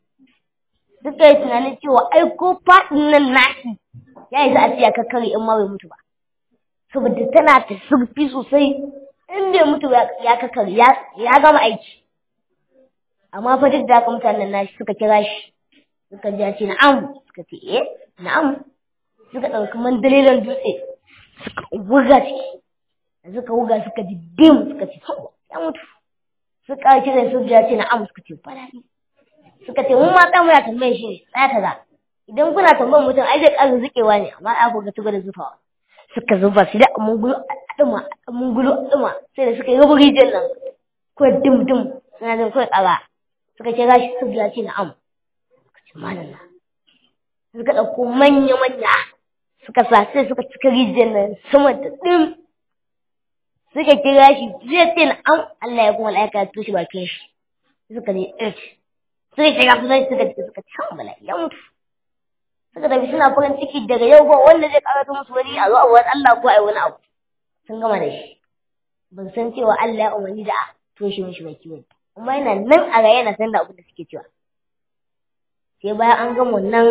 suka yi tunanin cewa ai ko faɗin nan nashi ya yi za a ce ya kakkare in ma bai mutu ba saboda tana ta surfi sosai in bai mutu ya kakkare ya gama aiki amma fa duk da haka mutanen nashi suka kira shi suka ji ce na'am suka ce eh na'am suka ɗauki mandalilan dutse suka wuga ciki suka wuga suka ji dim suka ce ya mutu suka kira su ji ce na'am suka ce fara suka ce mun ma tsamu ya tambaye shi ne tsaya kaza idan kuna tambayar mutum ai zai ƙara zuƙewa ne amma ai ku ga tuba da zufawa suka zuba su da mun gulu aduma mun gulu aduma sai da suka yi rubu rijiyar nan ko dim dim suna jin kawai ƙara suka ce gashi su biya ce na'am suka ce malam na suka ɗauko manya manya suka sa sai suka cika rijiyar nan sama da dim suka kira shi zai ce na'am Allah ya kuma la'aika ya tushe bakin shi suka ne ɗauki suka ce ga sunan suka ce suka can bala ya mutu suka tafi suna farin ciki daga yau ba wanda zai karata musu wani a zo a wani Allah ko a yi wani abu sun gama da shi ban san cewa Allah ya umarni da a toshe mishi baki wani amma yana nan a raye yana san da abin da suke cewa sai bayan an gama wannan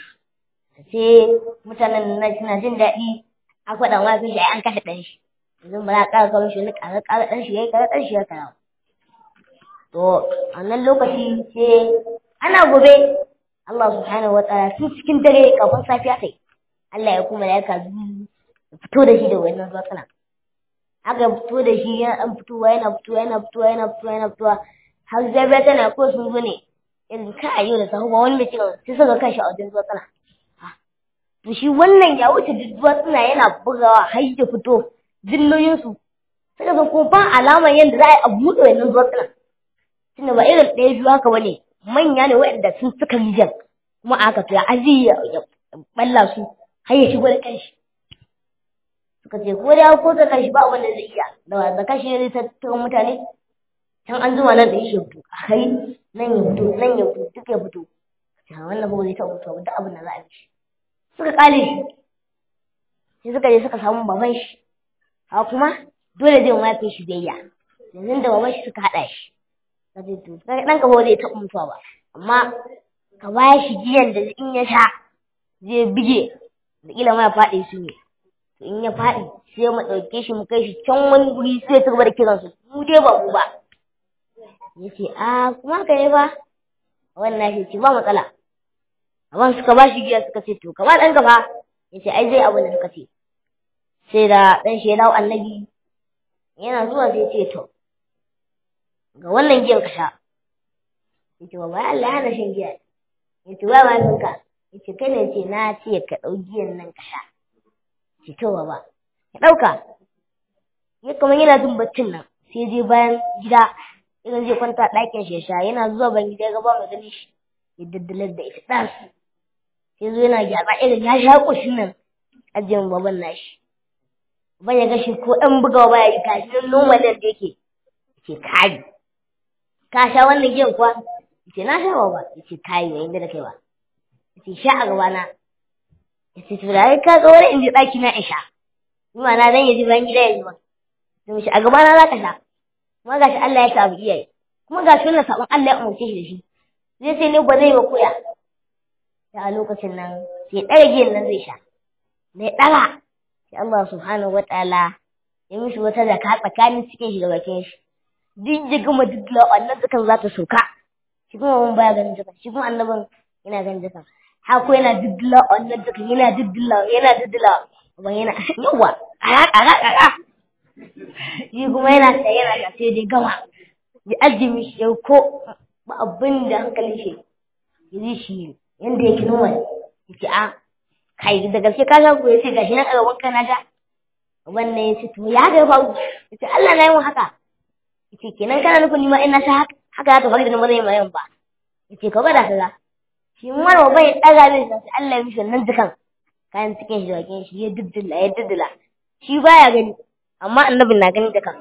sai mutanen nan suna jin daɗi a faɗa ma sun shi an kashe ɗan shi yanzu ba za a ƙara kawo shi wani ƙara ƙara ɗan shi ya yi ƙara ɗan shi ya karawa To, a nan lokaci sai ana gobe Allah subhanahu wa ta'ala tun cikin dare kafin safiya kai. Allah ya kuma ya ka fito da shi da wannan zuwa Aka fito da shi yana dan fitowa yana fitowa yana fitowa yana fitowa yana fitowa har zabiya tana ko sun zo ne irin ka a yau da sahu ba wani mai cewa sai suka kashi a wajen zuwa tsana. To shi wannan ya wuce duk zuwa tsana yana bugawa har ya fito dilloyinsu. Suka san ko ba alamar yadda za a yi a buɗe wannan zuwa tsana. tunda ba irin ɗaya biyu haka bane manya ne waɗanda sun suka rijiyar kuma aka to ya aji ya balla su har ya shigo da kanshi suka ce ko da ko da kanshi ba wanda zai iya da da kanshi ne zai tattara mutane can an zuma nan da ya fito a kai nan ya fito nan ya fito duk ya fito ta wannan ba zai taɓa fito duk abin da za a yi shi suka kale shi sai suka je suka samu baban shi ha kuma dole zai mafi shi biyayya yanzu da baban shi suka haɗa shi ka ce to ɗan ka ba zai taɓa mutuwa ba amma ka ba shi giyan da in ya sha zai bige da kila ma ya faɗi su ne to in ya faɗi sai mu ɗauke shi mu kai shi can wani guri sai ya gaba da kiran su mu dai ba mu ba ya ce a kuma ka ne ba wannan shi ce ba matsala amma suka ba shi giya suka ce to ka ba ɗan gaba ya ce ai zai abin da suka ce sai da ɗan shi ya dawo annabi yana zuwa sai ce to ga wannan giyan ka sha yace ba bai Allah hana shan giya yace ba ma ka yace kai ne ce na ce ka dau giyan nan ka sha yace to ba ya dauka ya kuma yana jin baccin nan sai je bayan gida idan zai kwanta ɗakin shi sha yana zuwa ban gida ga ba mai gani shi ya daddalar da ita ɗan sai zo yana gyatsa irin ya sha ƙushin nan ajiyar baban nashi ban ya gashi ko ɗan bugawa baya yi gashi nan normal da yake ce kai ka sha wannan giyan kuwa ce na sha ba ba ce kai yayin da kai ba ce sha a gaba na ce to da ka ga wani inda daki na isha kuma na dan yaji ban gida yaji ba to shi a gaba na za ka sha kuma gashi Allah ya sa abu iyaye kuma gashi wannan sabon Allah ya umarce shi da shi zai sai ne ba zai ba koya da a lokacin nan sai ɗara giyan nan zai sha mai ɗara sai Allah subhanahu wa ta'ala ya mishi wata zaka tsakanin cikin shi da bakin shi duk ya gama duk wannan dukan za ta soka shi kuma mun baya ganin dukan shi kuma annabin yana ganin dukan hako yana diddila wannan dukan yana diddila yana diddila ban yana yawa ara ara ara shi kuma yana ta yana ta sai dai gama ya ajiye shi ya ko ba abin da hankalin shi ya ji shi yanda yake noma ya ce a kai da gaske ka ga ko ya ce gashi nan a gaban kana da wannan ya ce to ya ga faru ya ce Allah na yi mun haka yace kenan kana nufin ni ma ina sha haka haka faru da ni ba zai mai ba yace ka bada kaza shi mar bai daga min sai Allah ya mishi nan dukan kayan cikin shi da bakin shi ya diddila ya diddila shi baya gani amma annabin na gani dukan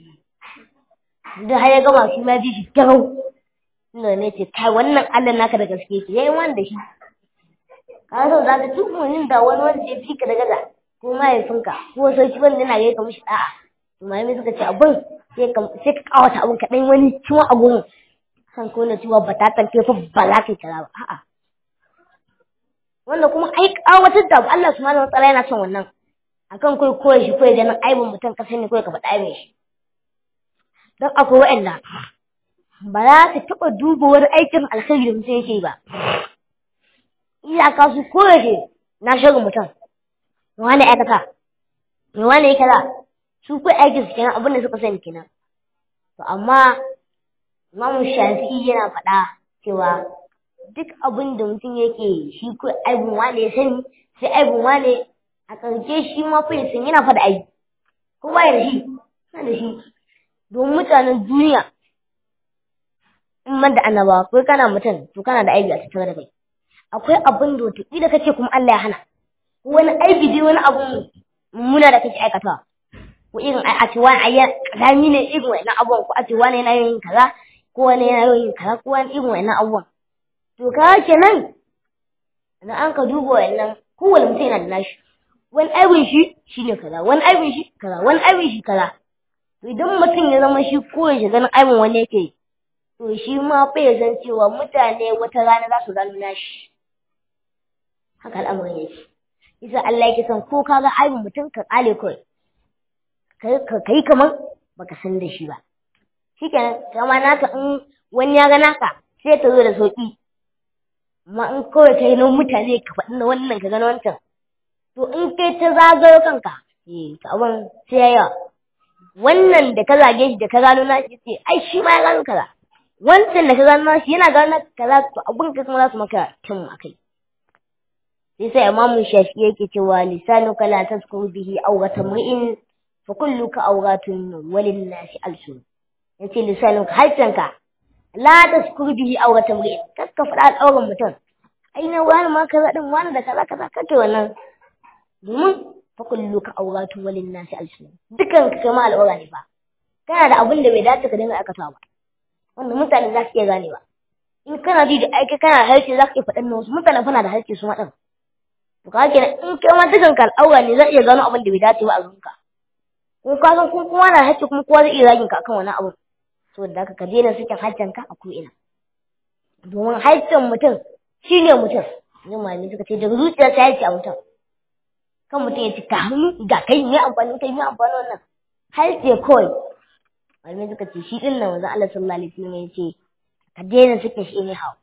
da har ya gama shi ma ji shi garau inda ne ce kai wannan Allah naka da gaske ce yayin wanda shi ka so za ka tukunin da wani wanda ya fi ka da gaza ko mahaifinka ko sarki wanda yana gaika mishi da'a malamai suka ce abin sai ka kawata abin kaɗan wani ciwon a gurin san ko na ciwon batatan kai fa ba za ka yi kaza ba a'a wanda kuma ai kawatar da Allah subhanahu wa ta'ala yana son wannan akan kai koyi shi koyi ganin aibin mutum ka sani koyi ka faɗa aibin shi don akwai wa'anda ba za ka taɓa duba wani aikin alkhairi da mutum yake ba iyaka su koyaushe na shirin mutum wani aikata wani ya kaza su kai aikin su kenan abin da suka sani kenan to amma Imam Shafi'i yana faɗa cewa duk abin da mutum yake shi ko aibun wane ya sani sai aibun wane a ƙarshe shi ma fa ya san yana faɗa aibi ko ba da shi yana da shi domin mutanen duniya in man da annabawa ko kana mutum to kana da aibi a tattare da kai akwai abin da wataƙila kace kuma Allah ya hana wani aibi dai wani abu mummuna da kake aikatawa ko irin a ce wani ayyan kazami ne irin wannan abubuwan ko a ce wani yana yin kaza ko wani yana yin kaza ko wani irin wannan abubuwan to ka kenan idan an ka duba wannan kowane mutum yana da nashi wani aibin shi shine kaza wani aibin shi kaza wani aibin shi kaza to idan mutum ya zama shi ko ya ganin aibin wani yake to shi ma fa ya san cewa mutane wata rana za su gano nashi haka al'amarin yake isa Allah yake son ko kaga aibin mutum ka kale kawai ka yi kamar baka san da shi ba shikenan kama naka in wani ya ga naka sai ta zo da sauki amma in kawai kai na mutane ka faɗi na wannan ka gano wancan to in kai ta zagayo kanka eh to abin sai ya yawa wannan da ka zage shi da ka gano na shi ce ai shi ma ya gano kaza wancan da ka gano na shi yana gano kaza to abin ka kuma za su maka kyan akai sai sai imamu shafi yake cewa lisanuka la tazkuru bihi awghata mri'in fa kulluka awghatun walin nasi alsun yace lisanuka harcanka la tazkuru bihi awghata mri'in kakka faɗa al'auran mutum ai na wani ma kaza din wani da kaza kaza kake wannan domin fa kulluka awghatun walin nasi alsun dukan ka kama al'aura ne ba kana da abin da bai dace ka dinga aikatawa ba wanda mutane za su iya ganewa in kana ji da aiki kana da harshe za ka iya faɗan wasu mutane fana da harshe su maɗan to ka kenan in kai ma dukan ka al'aura ne za iya gano abin da bai dace ba a zuwanka ko ka san kuma kowa na harshe kuma kowa zai iya zagin ka akan wani abu saboda haka ka daina sakin harshen ka a ko'ina domin harshen mutum shi ne mutum ne malami suka ce daga zuciya ta yake a mutum kan mutum ya ci ka hannu ga kai mai amfani kai mai amfani wannan harshe kawai malamai suka ce shi din nan wanzan Allah sallallahu alaihi wasallam ya ce ka daina sakin shi ne hawa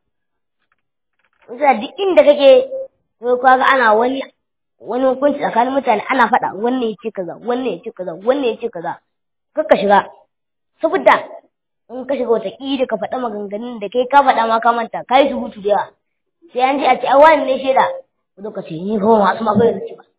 Wasa duk inda kake ko kaga ana wani wani hukunci tsakanin mutane ana faɗa wannan ya ce kaza wannan ya ce kaza wannan ya ce kaza kakka shiga saboda in ka shiga wata ƙida ka faɗa maganganun da kai ka faɗa ma ka manta ka yi surutu da yawa sai an ji a ce ai wani ne shaida ko ka ce ni ko masu magana da ce ba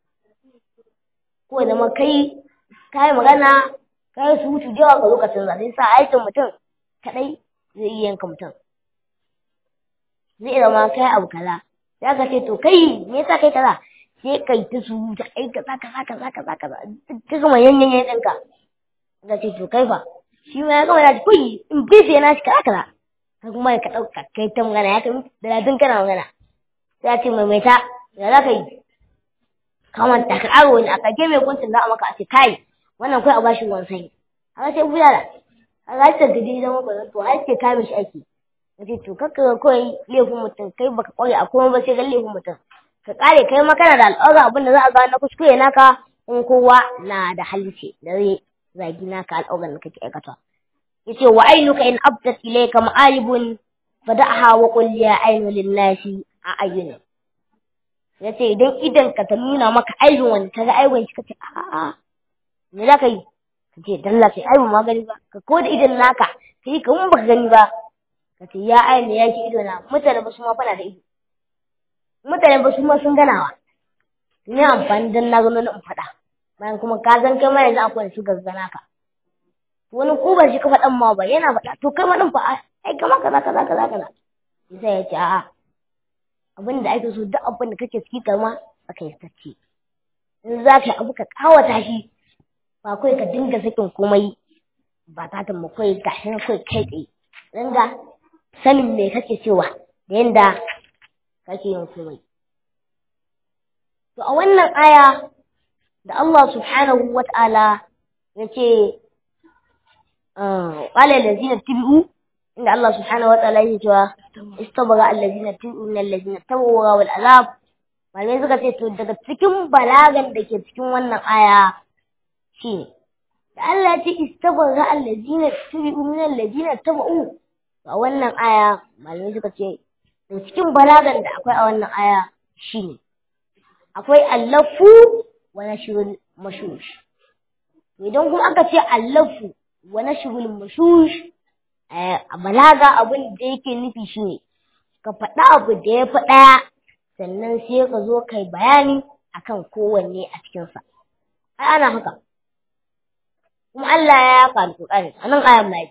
ko da ma kai ka yi magana ka yi surutu da yawa ka zo ka canza sai sa aikin mutum kaɗai zai iya yanka mutum zai zama kai abu kaza sai aka ce to kai me yasa kai kaza sai kai ta su ta ai kaza kaza kaza kaza kaza ka gama yanyan yan ɗinka da ce to kai fa shi ma ya gama ya ce kuyi in bife na shi kaza kaza ka kuma ka ɗauka kai ta magana ya kai da ladin kana magana sai ya ce maimaita ya za ka yi kamanta ka ƙaro wani a kage mai kuncin za a maka a ce kai wannan kai a bashi ruwan sanyi haka sai bulala a ga ta gidi zama ba to har ce kai mishi aiki nace to kakka ga kawai laifin mutum kai baka kware a komai ba sai ga laifin mutum ka kare kai ma kana da al'aura abin da za a ga na kuskure naka in kowa na da halice da zai zagi naka al'auran da kake aikata yace wa ainuka in abdat ilayka ma'alibun fada'aha wa qul ya ainu lillahi a ayyuna yace idan idan ka ta nuna maka aibin wani kaga aibin shi kace a'a me za ka yi ka ce dalla sai aibin ma gani ba ka ko da idan naka ka yi kamar baka gani ba ka ce ya aini ya ki ido na mutane ba su ma fana da ido mutane ba su ma sun ganawa ne amfani dan na gano na in faɗa bayan kuma ka san kai ma yanzu akwai su gaggana ka wani ko ba shi ka faɗan ma ba yana faɗa to kai ma ɗin fa ai kama kaza kaza kaza kaza sai ya ce a'a abin da ake so duk abin da kake ciki kama aka yi tacce in za ka yi abu ka kawata shi ba kawai ka dinga sakin komai ba ta ta kai gashi na kai kai tsaye dinga sanin me kake cewa da yanda kake yin komai to a wannan aya da Allah subhanahu wa ta'ala ya ce qala allazina tabi'u inda Allah subhanahu wa ta'ala yake cewa istabara allazina tabi'u min allazina tabu wal azab malamai suka ce to daga cikin balagan da ke cikin wannan aya shine da Allah ya ce istabara allazina tabi'u min allazina tabu a wannan aya malamai suka ce da cikin balagan da akwai a wannan aya shine akwai allafu wa nashrul mashush idan kuma aka ce allafu wa nashrul mashush a balaga abin da yake nufi shine ka faɗa abu da ya fi ɗaya sannan sai ka zo kai bayani akan kowanne a cikinsa ai ana haka kuma Allah ya yaka alƙur'ani a nan ayan mai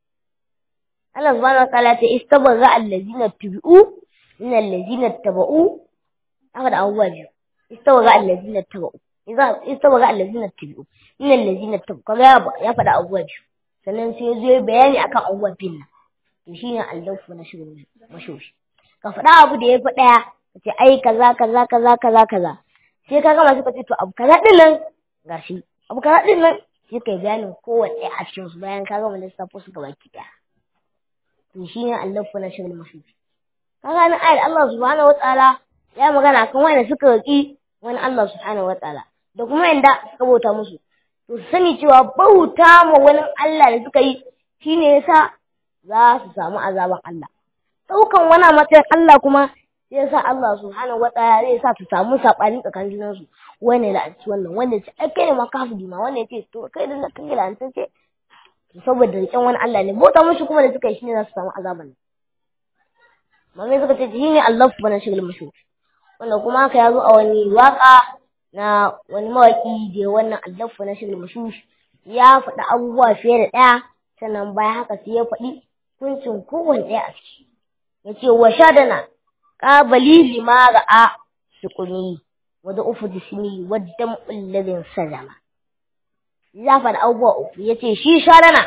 Allah subhanahu wa ta'ala ta istabarra allazina tubi'u min allazina taba'u haka da abubuwa biyu istabarra allazina taba'u istabarra allazina tubi'u min allazina taba'u kaga ya faɗa abubuwa biyu sannan sai zo bayani akan abubuwan fin nan to shine allahu na shirin mashoshi ka faɗa abu da ya fi ɗaya ka ce ai kaza kaza kaza kaza kaza sai ka gama suka ce to abu kaza din nan gashi abu kaza din nan sai kai bayanin kowanne a cikin su bayan ka gama lissafo su gaba ki ɗaya to shine allahu na shirin mashoshi kaga nan ayar Allah subhanahu wataala ya magana kan wanda suka roki wani Allah subhanahu wataala da kuma yanda suka bauta musu to sani cewa bauta ma wani Allah da suka yi shine yasa za su samu azaban Allah daukan wani matsayin Allah kuma sai yasa Allah subhanahu wataala zai sa su samu sabani tsakanin junan su wani da ci wannan wanda ce ai kai ne ma kafiri ma wanda ce to kai da kai da an ce saboda rikin wani Allah ne bauta mushi kuma da suka yi shine za su samu azaban Mame suka ce shi ne Allah bana shigil mashu wanda kuma haka ya zo a wani waka na wani mawaki da wannan Allah bana shigil mashu ya faɗi abubuwa fiye da ɗaya sannan bayan haka sai ya faɗi kuncin kowane ɗaya a ciki ya ce wa shadana ƙabali lima ra'a sukuni wadda ufu jismi wadda mu'ulladin salama ya faɗi abubuwa uku ya ce shi shadana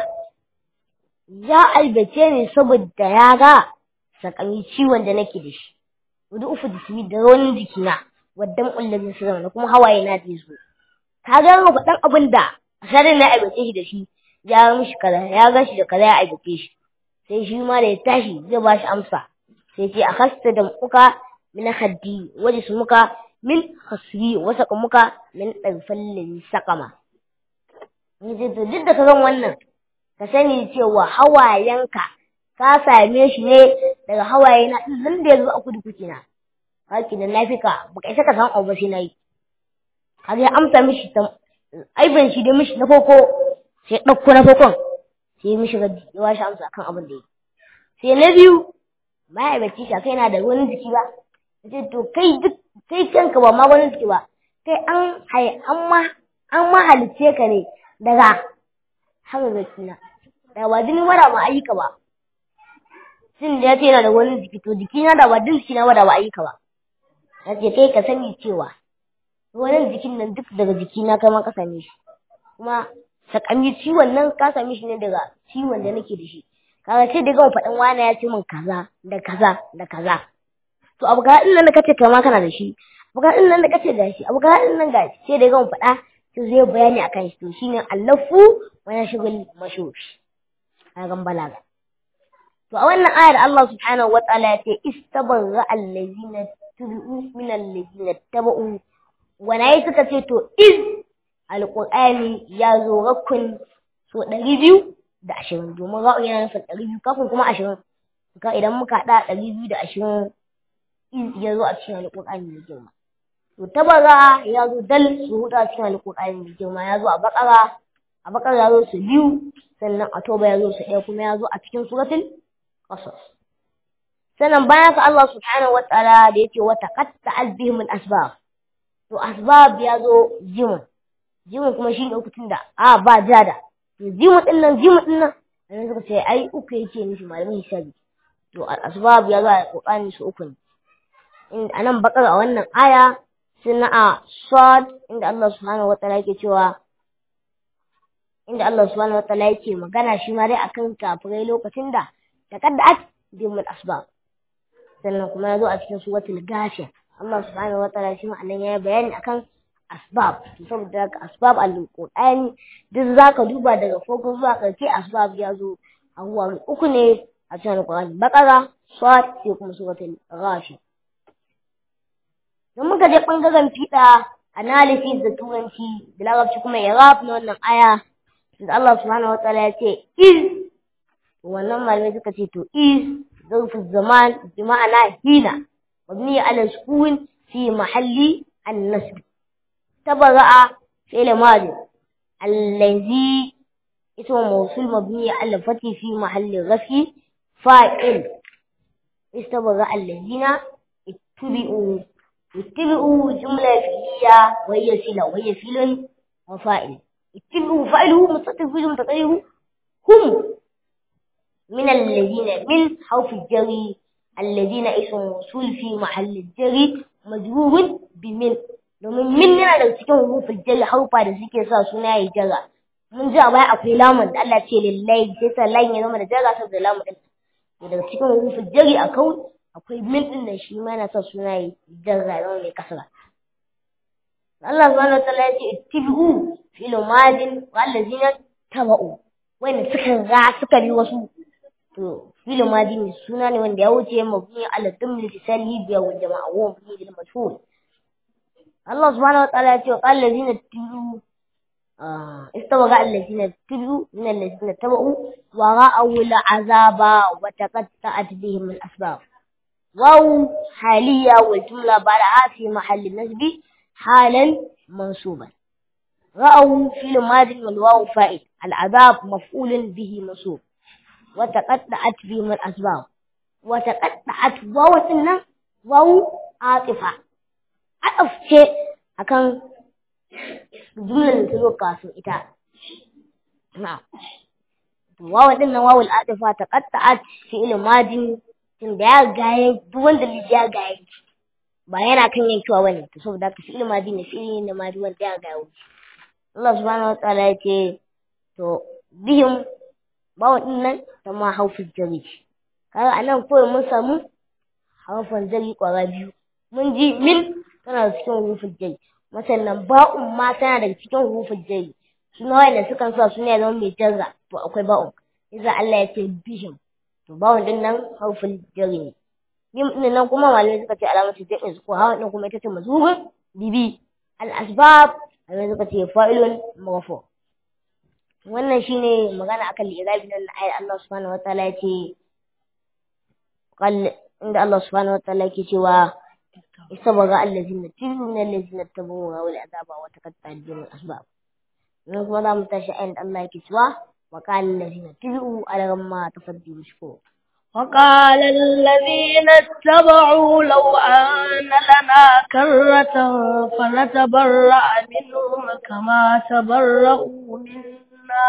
ya albace ne saboda ya ga sakami ciwon da nake da shi wadda ufu jismi da rawanin jikina wadda mu'ulladin salama da kuma hawaye na da zo ka ga ga faɗan abin da shadana ya albace shi da shi ya mishi kaza ya ga shi da kaza ya albace shi sai shi ma da ya tashi zai ba shi amsa sai ce a hasta da muka min haddi waje su muka min hasbi wasa muka min ɗarfallin sakama yace to duk da ka san wannan ka sani cewa hawayenka ka same shi ne daga hawaye na nan da yanzu a kudu kuke na haki da nafika baka isa ka san abu ba sai nayi kaga ya amsa mishi ta aibin shi da mishi na farko sai ɗauko na farkon sai mishi raddi ya bashi amsa kan abin da yi sai na biyu ma'aikaci ka kai na da wani jiki ba ce to kai duk kai kanka ba ma wani jiki ba kai an hai an ma an ma halice ka ne daga haka zakina da ba jini mara ma ayyuka ba sin da ya ce yana da wani jiki to jiki na da ba din jiki na da ba ayyuka ba ya ce kai ka sani cewa wannan jikin nan duk daga jikina kai ma ka same shi kuma sakami ciwon nan ka same shi ne daga ciwon da nake da shi kaga sai da gama faɗin wani ya ce min kaza da kaza da kaza to abu ga nan da kace kai ma kana da shi abu ga nan da kace da shi abu ga nan ga sai da gama faɗa sai zai bayani akan shi to shine allafu wa yashghul mashhur kagan balaga to a wannan ayar Allah subhanahu wa ta'ala ya ce istabarra allazina tubu min allazina tabu wana suka ce to iz alqur'ani ya zo rakun so ɗari biyu da ashirin domin ra'u yana nufin ɗari biyu kafin kuma ashirin ka idan muka haɗa ɗari biyu da ashirin iz ya zo a cikin alqur'ani mai girma to tabara ya zo dal su huɗu a cikin alqur'ani mai girma ya zo a bakara a bakara ya zo su biyu sannan a toba ya zo su ɗaya kuma ya zo a cikin suratul qasas sannan bayan ka Allah subhanahu wataala da yake wata qatta bihim al-asbab to asbab ya zo jimin jimin kuma shi ne uku tunda a ba jada to jimin din nan jimin din nan annabi suka ce ai uku yake nufi malamin hisabi to asbab ya zo a kokani su uku ne in anan bakar a wannan aya sunna a sad inda Allah subhanahu wataala yake cewa inda Allah subhanahu wataala yake magana shi ma dai akan kafirai lokacin da taqaddat bihim asbab sannan kuma ya zo a cikin suratul ghashiya Allah subhanahu wataala shi ma anan yayi bayani akan asbab saboda haka asbab al-qur'ani duk zaka duba daga farko zuwa karshe asbab ya zo a ruwa uku ne a cikin alqur'ani baqara sad sai kuma suratul ghashiya dan muka je bangaren fiɗa analysis da turanci da larabci kuma irab na wannan aya da Allah subhanahu wataala ya ce iz wannan malamai suka ce to iz ظرف الزمان بمعنى هنا مبني على السكون في محل النسب تبرأ فعل ماضي الذي اسم موصول مبني على الفتح في محل رفع فاعل استبرأ الذين اتبعوا اتبعوا جملة فعلية وهي صلة وهي فعل وفاعل اتبعوا فاعله مستتر في جملة هم من الذين من حرف الجر الذين اسم موصول في محل الجر مجرور بمن domin min yana da cikin hurufin jari haufa da suke sa suna ya jara mun ji a baya akwai lamun da Allah ce lillahi sai sa lan ya zama da jara saboda lamun din to daga cikin hurufin jari a kau akwai min din da shi ma yana sa suna ya jara zama mai kasara Allah subhanahu wa ta'ala ya ce ittibu fil madin wal ladina tabau wanda suka ga suka bi wasu to filin madi ne suna ne wanda ya wuce mabni ala dumli tisali biya wa jama'a wa mabni lil mashhur Allah subhanahu wa ta'ala ya ce qal ladina tibu istawaga alladina tibu min alladina tabu wa ra'aw al azaba wa taqatta'at bihim al asbab waw haliya wal jumla ba'da fi mahall nasbi halan mansuban ra'aw fil madi wal waw fa'il al azab maf'ul bihi mansub وتقطعت بهم الأسباب وتقطعت واو سنة واو عاطفة عطف شيء أكن جملة تلو كاسو إتا نعم واو دنا واو العاطفة تقطعت فعل ماضي tun da ya gaye duk wanda ya gaye ba yana kan yankewa bane to saboda haka fi'il madi ne fi'il ne madi wanda ya gaye Allah subhanahu wa ta'ala ya ce to bihim bawa din nan ta ma haufin jari kaga anan kawai mun samu haufin jari kwara biyu mun ji min tana da cikin hurufin jari masannan ba'un ma tana daga cikin hurufin jari suna wanda sukan sa suna zama mai jarra to akwai ba'un iza Allah ya ce bihim to ba'un din nan haufin jari ne yin din nan kuma malamai suka ce alamatu jami'in ko hawan din kuma ita ce mazhubin bibi al-asbab malamai suka ce fa'ilun maghfur wannan shine magana akan li'irabi nan ayar Allah subhanahu wataala yace qal inda Allah subhanahu wataala yake cewa isabaga allazina tibu min allazina tabu wa wal azaba wa taqatta bihim asbab nan kuma zamu tashi ayar Allah yake cewa wa qala allazina tibu ala ma tafaddu shkur وقال الذين اتبعوا لو أن لنا كرة فنتبرأ منهم كما تبرأوا منا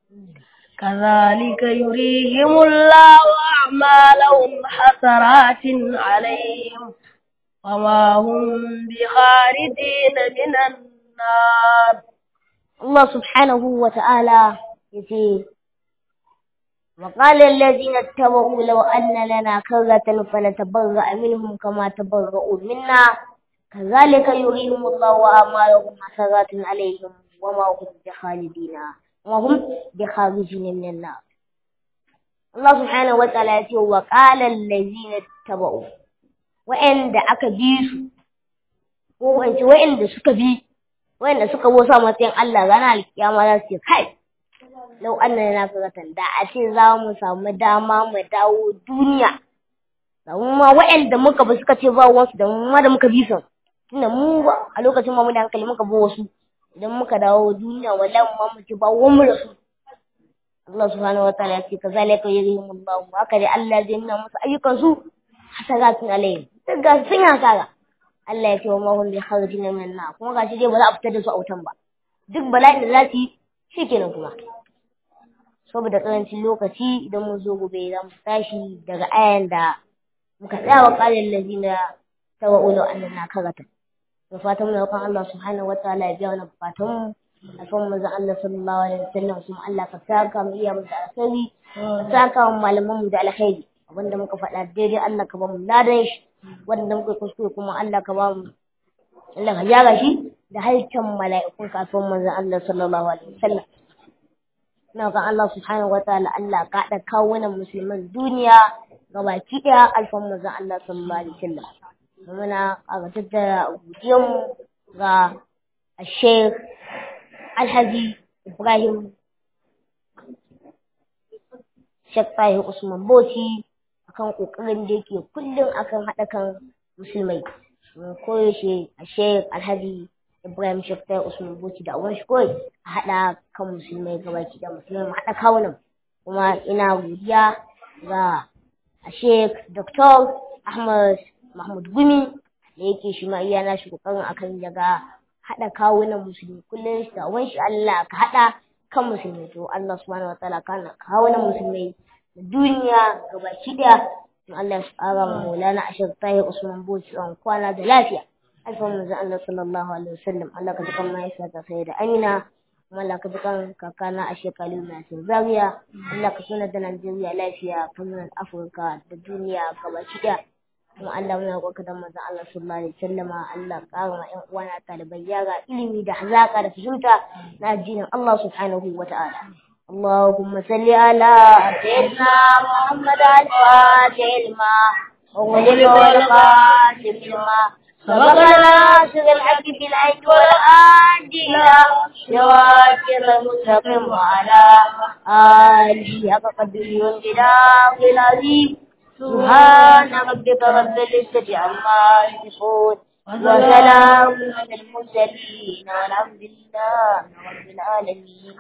كذلك يريهم الله أعمالهم حسرات عليهم وما هم بخارجين من النار الله سبحانه وتعالى يقول وقال الذين اتبعوا لو أن لنا كرة فنتبرأ منهم كما تبرؤوا منا كذلك يريهم الله أعمالهم حسرات عليهم وما هم بخالدين وهم بخارجين من النار الله سبحانه وتعالى يقول وقال الذين اتبعوا وعند أكبيسوا وعند سكبي وعند سكبوا سامتين الله غنى الكيامة لا kai lau annan na furatan da a ce za mu samu dama mu dawo duniya da mu ma waɗanda muka bi suka ce ba wasu da mu ma da muka bi su tunda mu ba a lokacin ma mu da hankali muka bi wasu idan muka dawo duniya wallahi mu ma mu ce ba wani da su Allah subhanahu wataala ya ce kazalika yurihim Allah haka dai Allah zai nuna musu ayyukan su hasaratun alayhim duk ga sun hasara Allah ya ce wa ma hum bi kharijin min nar kuma gashi dai ba za a fitar da su a wutan ba duk bala'in da za su yi shikenan kuma saboda karancin lokaci idan mun zo gobe za mu tashi daga ayan da muka tsaya wa qalil ladina tawa'ulu annana karata da fatan mu kan Allah subhanahu wataala ya biya mana bukatun mu a kan manzon Allah sallallahu alaihi wasallam kuma Allah ka saka mu iya mu da alkhairi ka saka mu malaman mu da alkhairi abinda muka faɗa daidai Allah ka ba mu ladan shi wanda muka kuskure kuma Allah ka ba mu Allah ka gyara shi da halittar mala'ikun kafin manzon Allah sallallahu alaihi wasallam na ga Allah subhanahu wa ta'ala Allah ka da kawunan musulman duniya ga baki daya alfan manzon Allah sallallahu alaihi wasallam muna kaga tattara godiyan ga Sheikh Alhaji Ibrahim Sheikh Tahir Usman Bauchi akan kokarin da yake kullum akan haɗa kan musulmai koyaushe a Sheikh Alhaji Ibrahim Shafta Usman Bauchi da awon shi kawai a haɗa kan musulmai gabaki da musulmai mu haɗa kawunan kuma ina godiya ga a Sheikh Dr. Ahmad Mahmud Gumi da yake shi ma iya nashi kokarin akan ya ga haɗa kawunan musulmi kullum shi da awon shi Allah ka haɗa kan musulmai to Allah subhanahu wa ta'ala kana kawunan musulmai da duniya gabaki daya to Allah ya tsara mu Maulana Ashir Tahir Usman Bauchi an kwana da lafiya alfan manzon Allah sallallahu alaihi wasallam Allah ka dukan mahaifiya ta sai da Amina kuma Allah ka dukan kakana a shekaru na Zaria Allah ka suna da Najeriya lafiya kamar Afirka da duniya gabaki daya kuma Allah muna roƙa da manzon Allah sallallahu alaihi wasallam Allah ƙara ma ƴan uwana talibai yara ilimi da hazaka da fahimta na addinin Allah subhanahu wa ta'ala اللهم صل على سيدنا محمد الفاتح لما وغلق والخاتم لما سبقنا سر الحق بالعيد والآدي إلى شواكر المستقيم وعلى آله حق قدره والجلال العظيم سبحان ربك رب العزة عما يصفون وسلام على المرسلين والحمد لله رب العالمين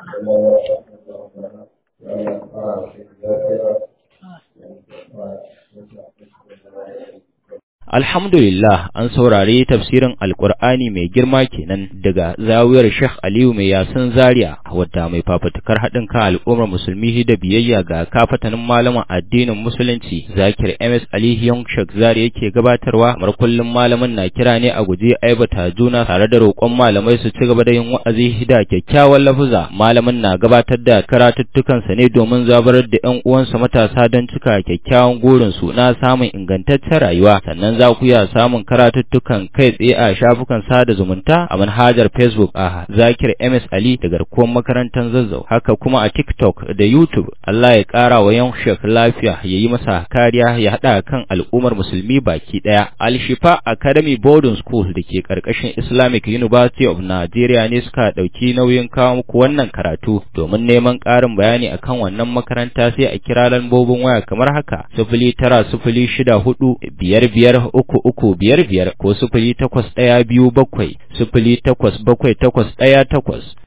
Alhamdulillah an saurari tafsirin Alƙur'ani mai girma kenan daga zawiyar Sheikh Aliyu mai yasin Zaria wadda mai fafutukar haɗin kan al'ummar musulmi da biyayya ga kafatanin malaman addinin musulunci Zakir MS Ali Young Sheikh Zaria yake gabatarwa kamar kullum malamin na kira ne a guje aibata juna tare da roƙon malamai su ci gaba da yin wa'azi da kyakkyawan lafuza malamin na gabatar da karatuttukansa ne domin zabarar da ƴan uwansa matasa don cika kyakkyawan gurinsu na samun ingantaccen rayuwa sannan za ku iya samun karatuttukan kai tsaye a shafukan sada zumunta a manhajar Facebook a Zakir MS Ali da garkuwar makarantar Zazzau haka kuma a TikTok da YouTube Allah ya ƙara wa yan shek lafiya ya yi masa kariya ya haɗa kan al'ummar musulmi baki ɗaya Al-Shifa Academy Boarding School da ke ƙarƙashin Islamic University of Nigeria ne suka ɗauki nauyin kawo muku wannan karatu domin neman ƙarin bayani akan wannan makaranta sai a kira lambobin waya kamar haka sifili tara sifili shida hudu biyar biyar uku uku biyar biyar ko sifili takwas ɗaya biyu bakwai sifili takwas bakwai takwas ɗaya takwas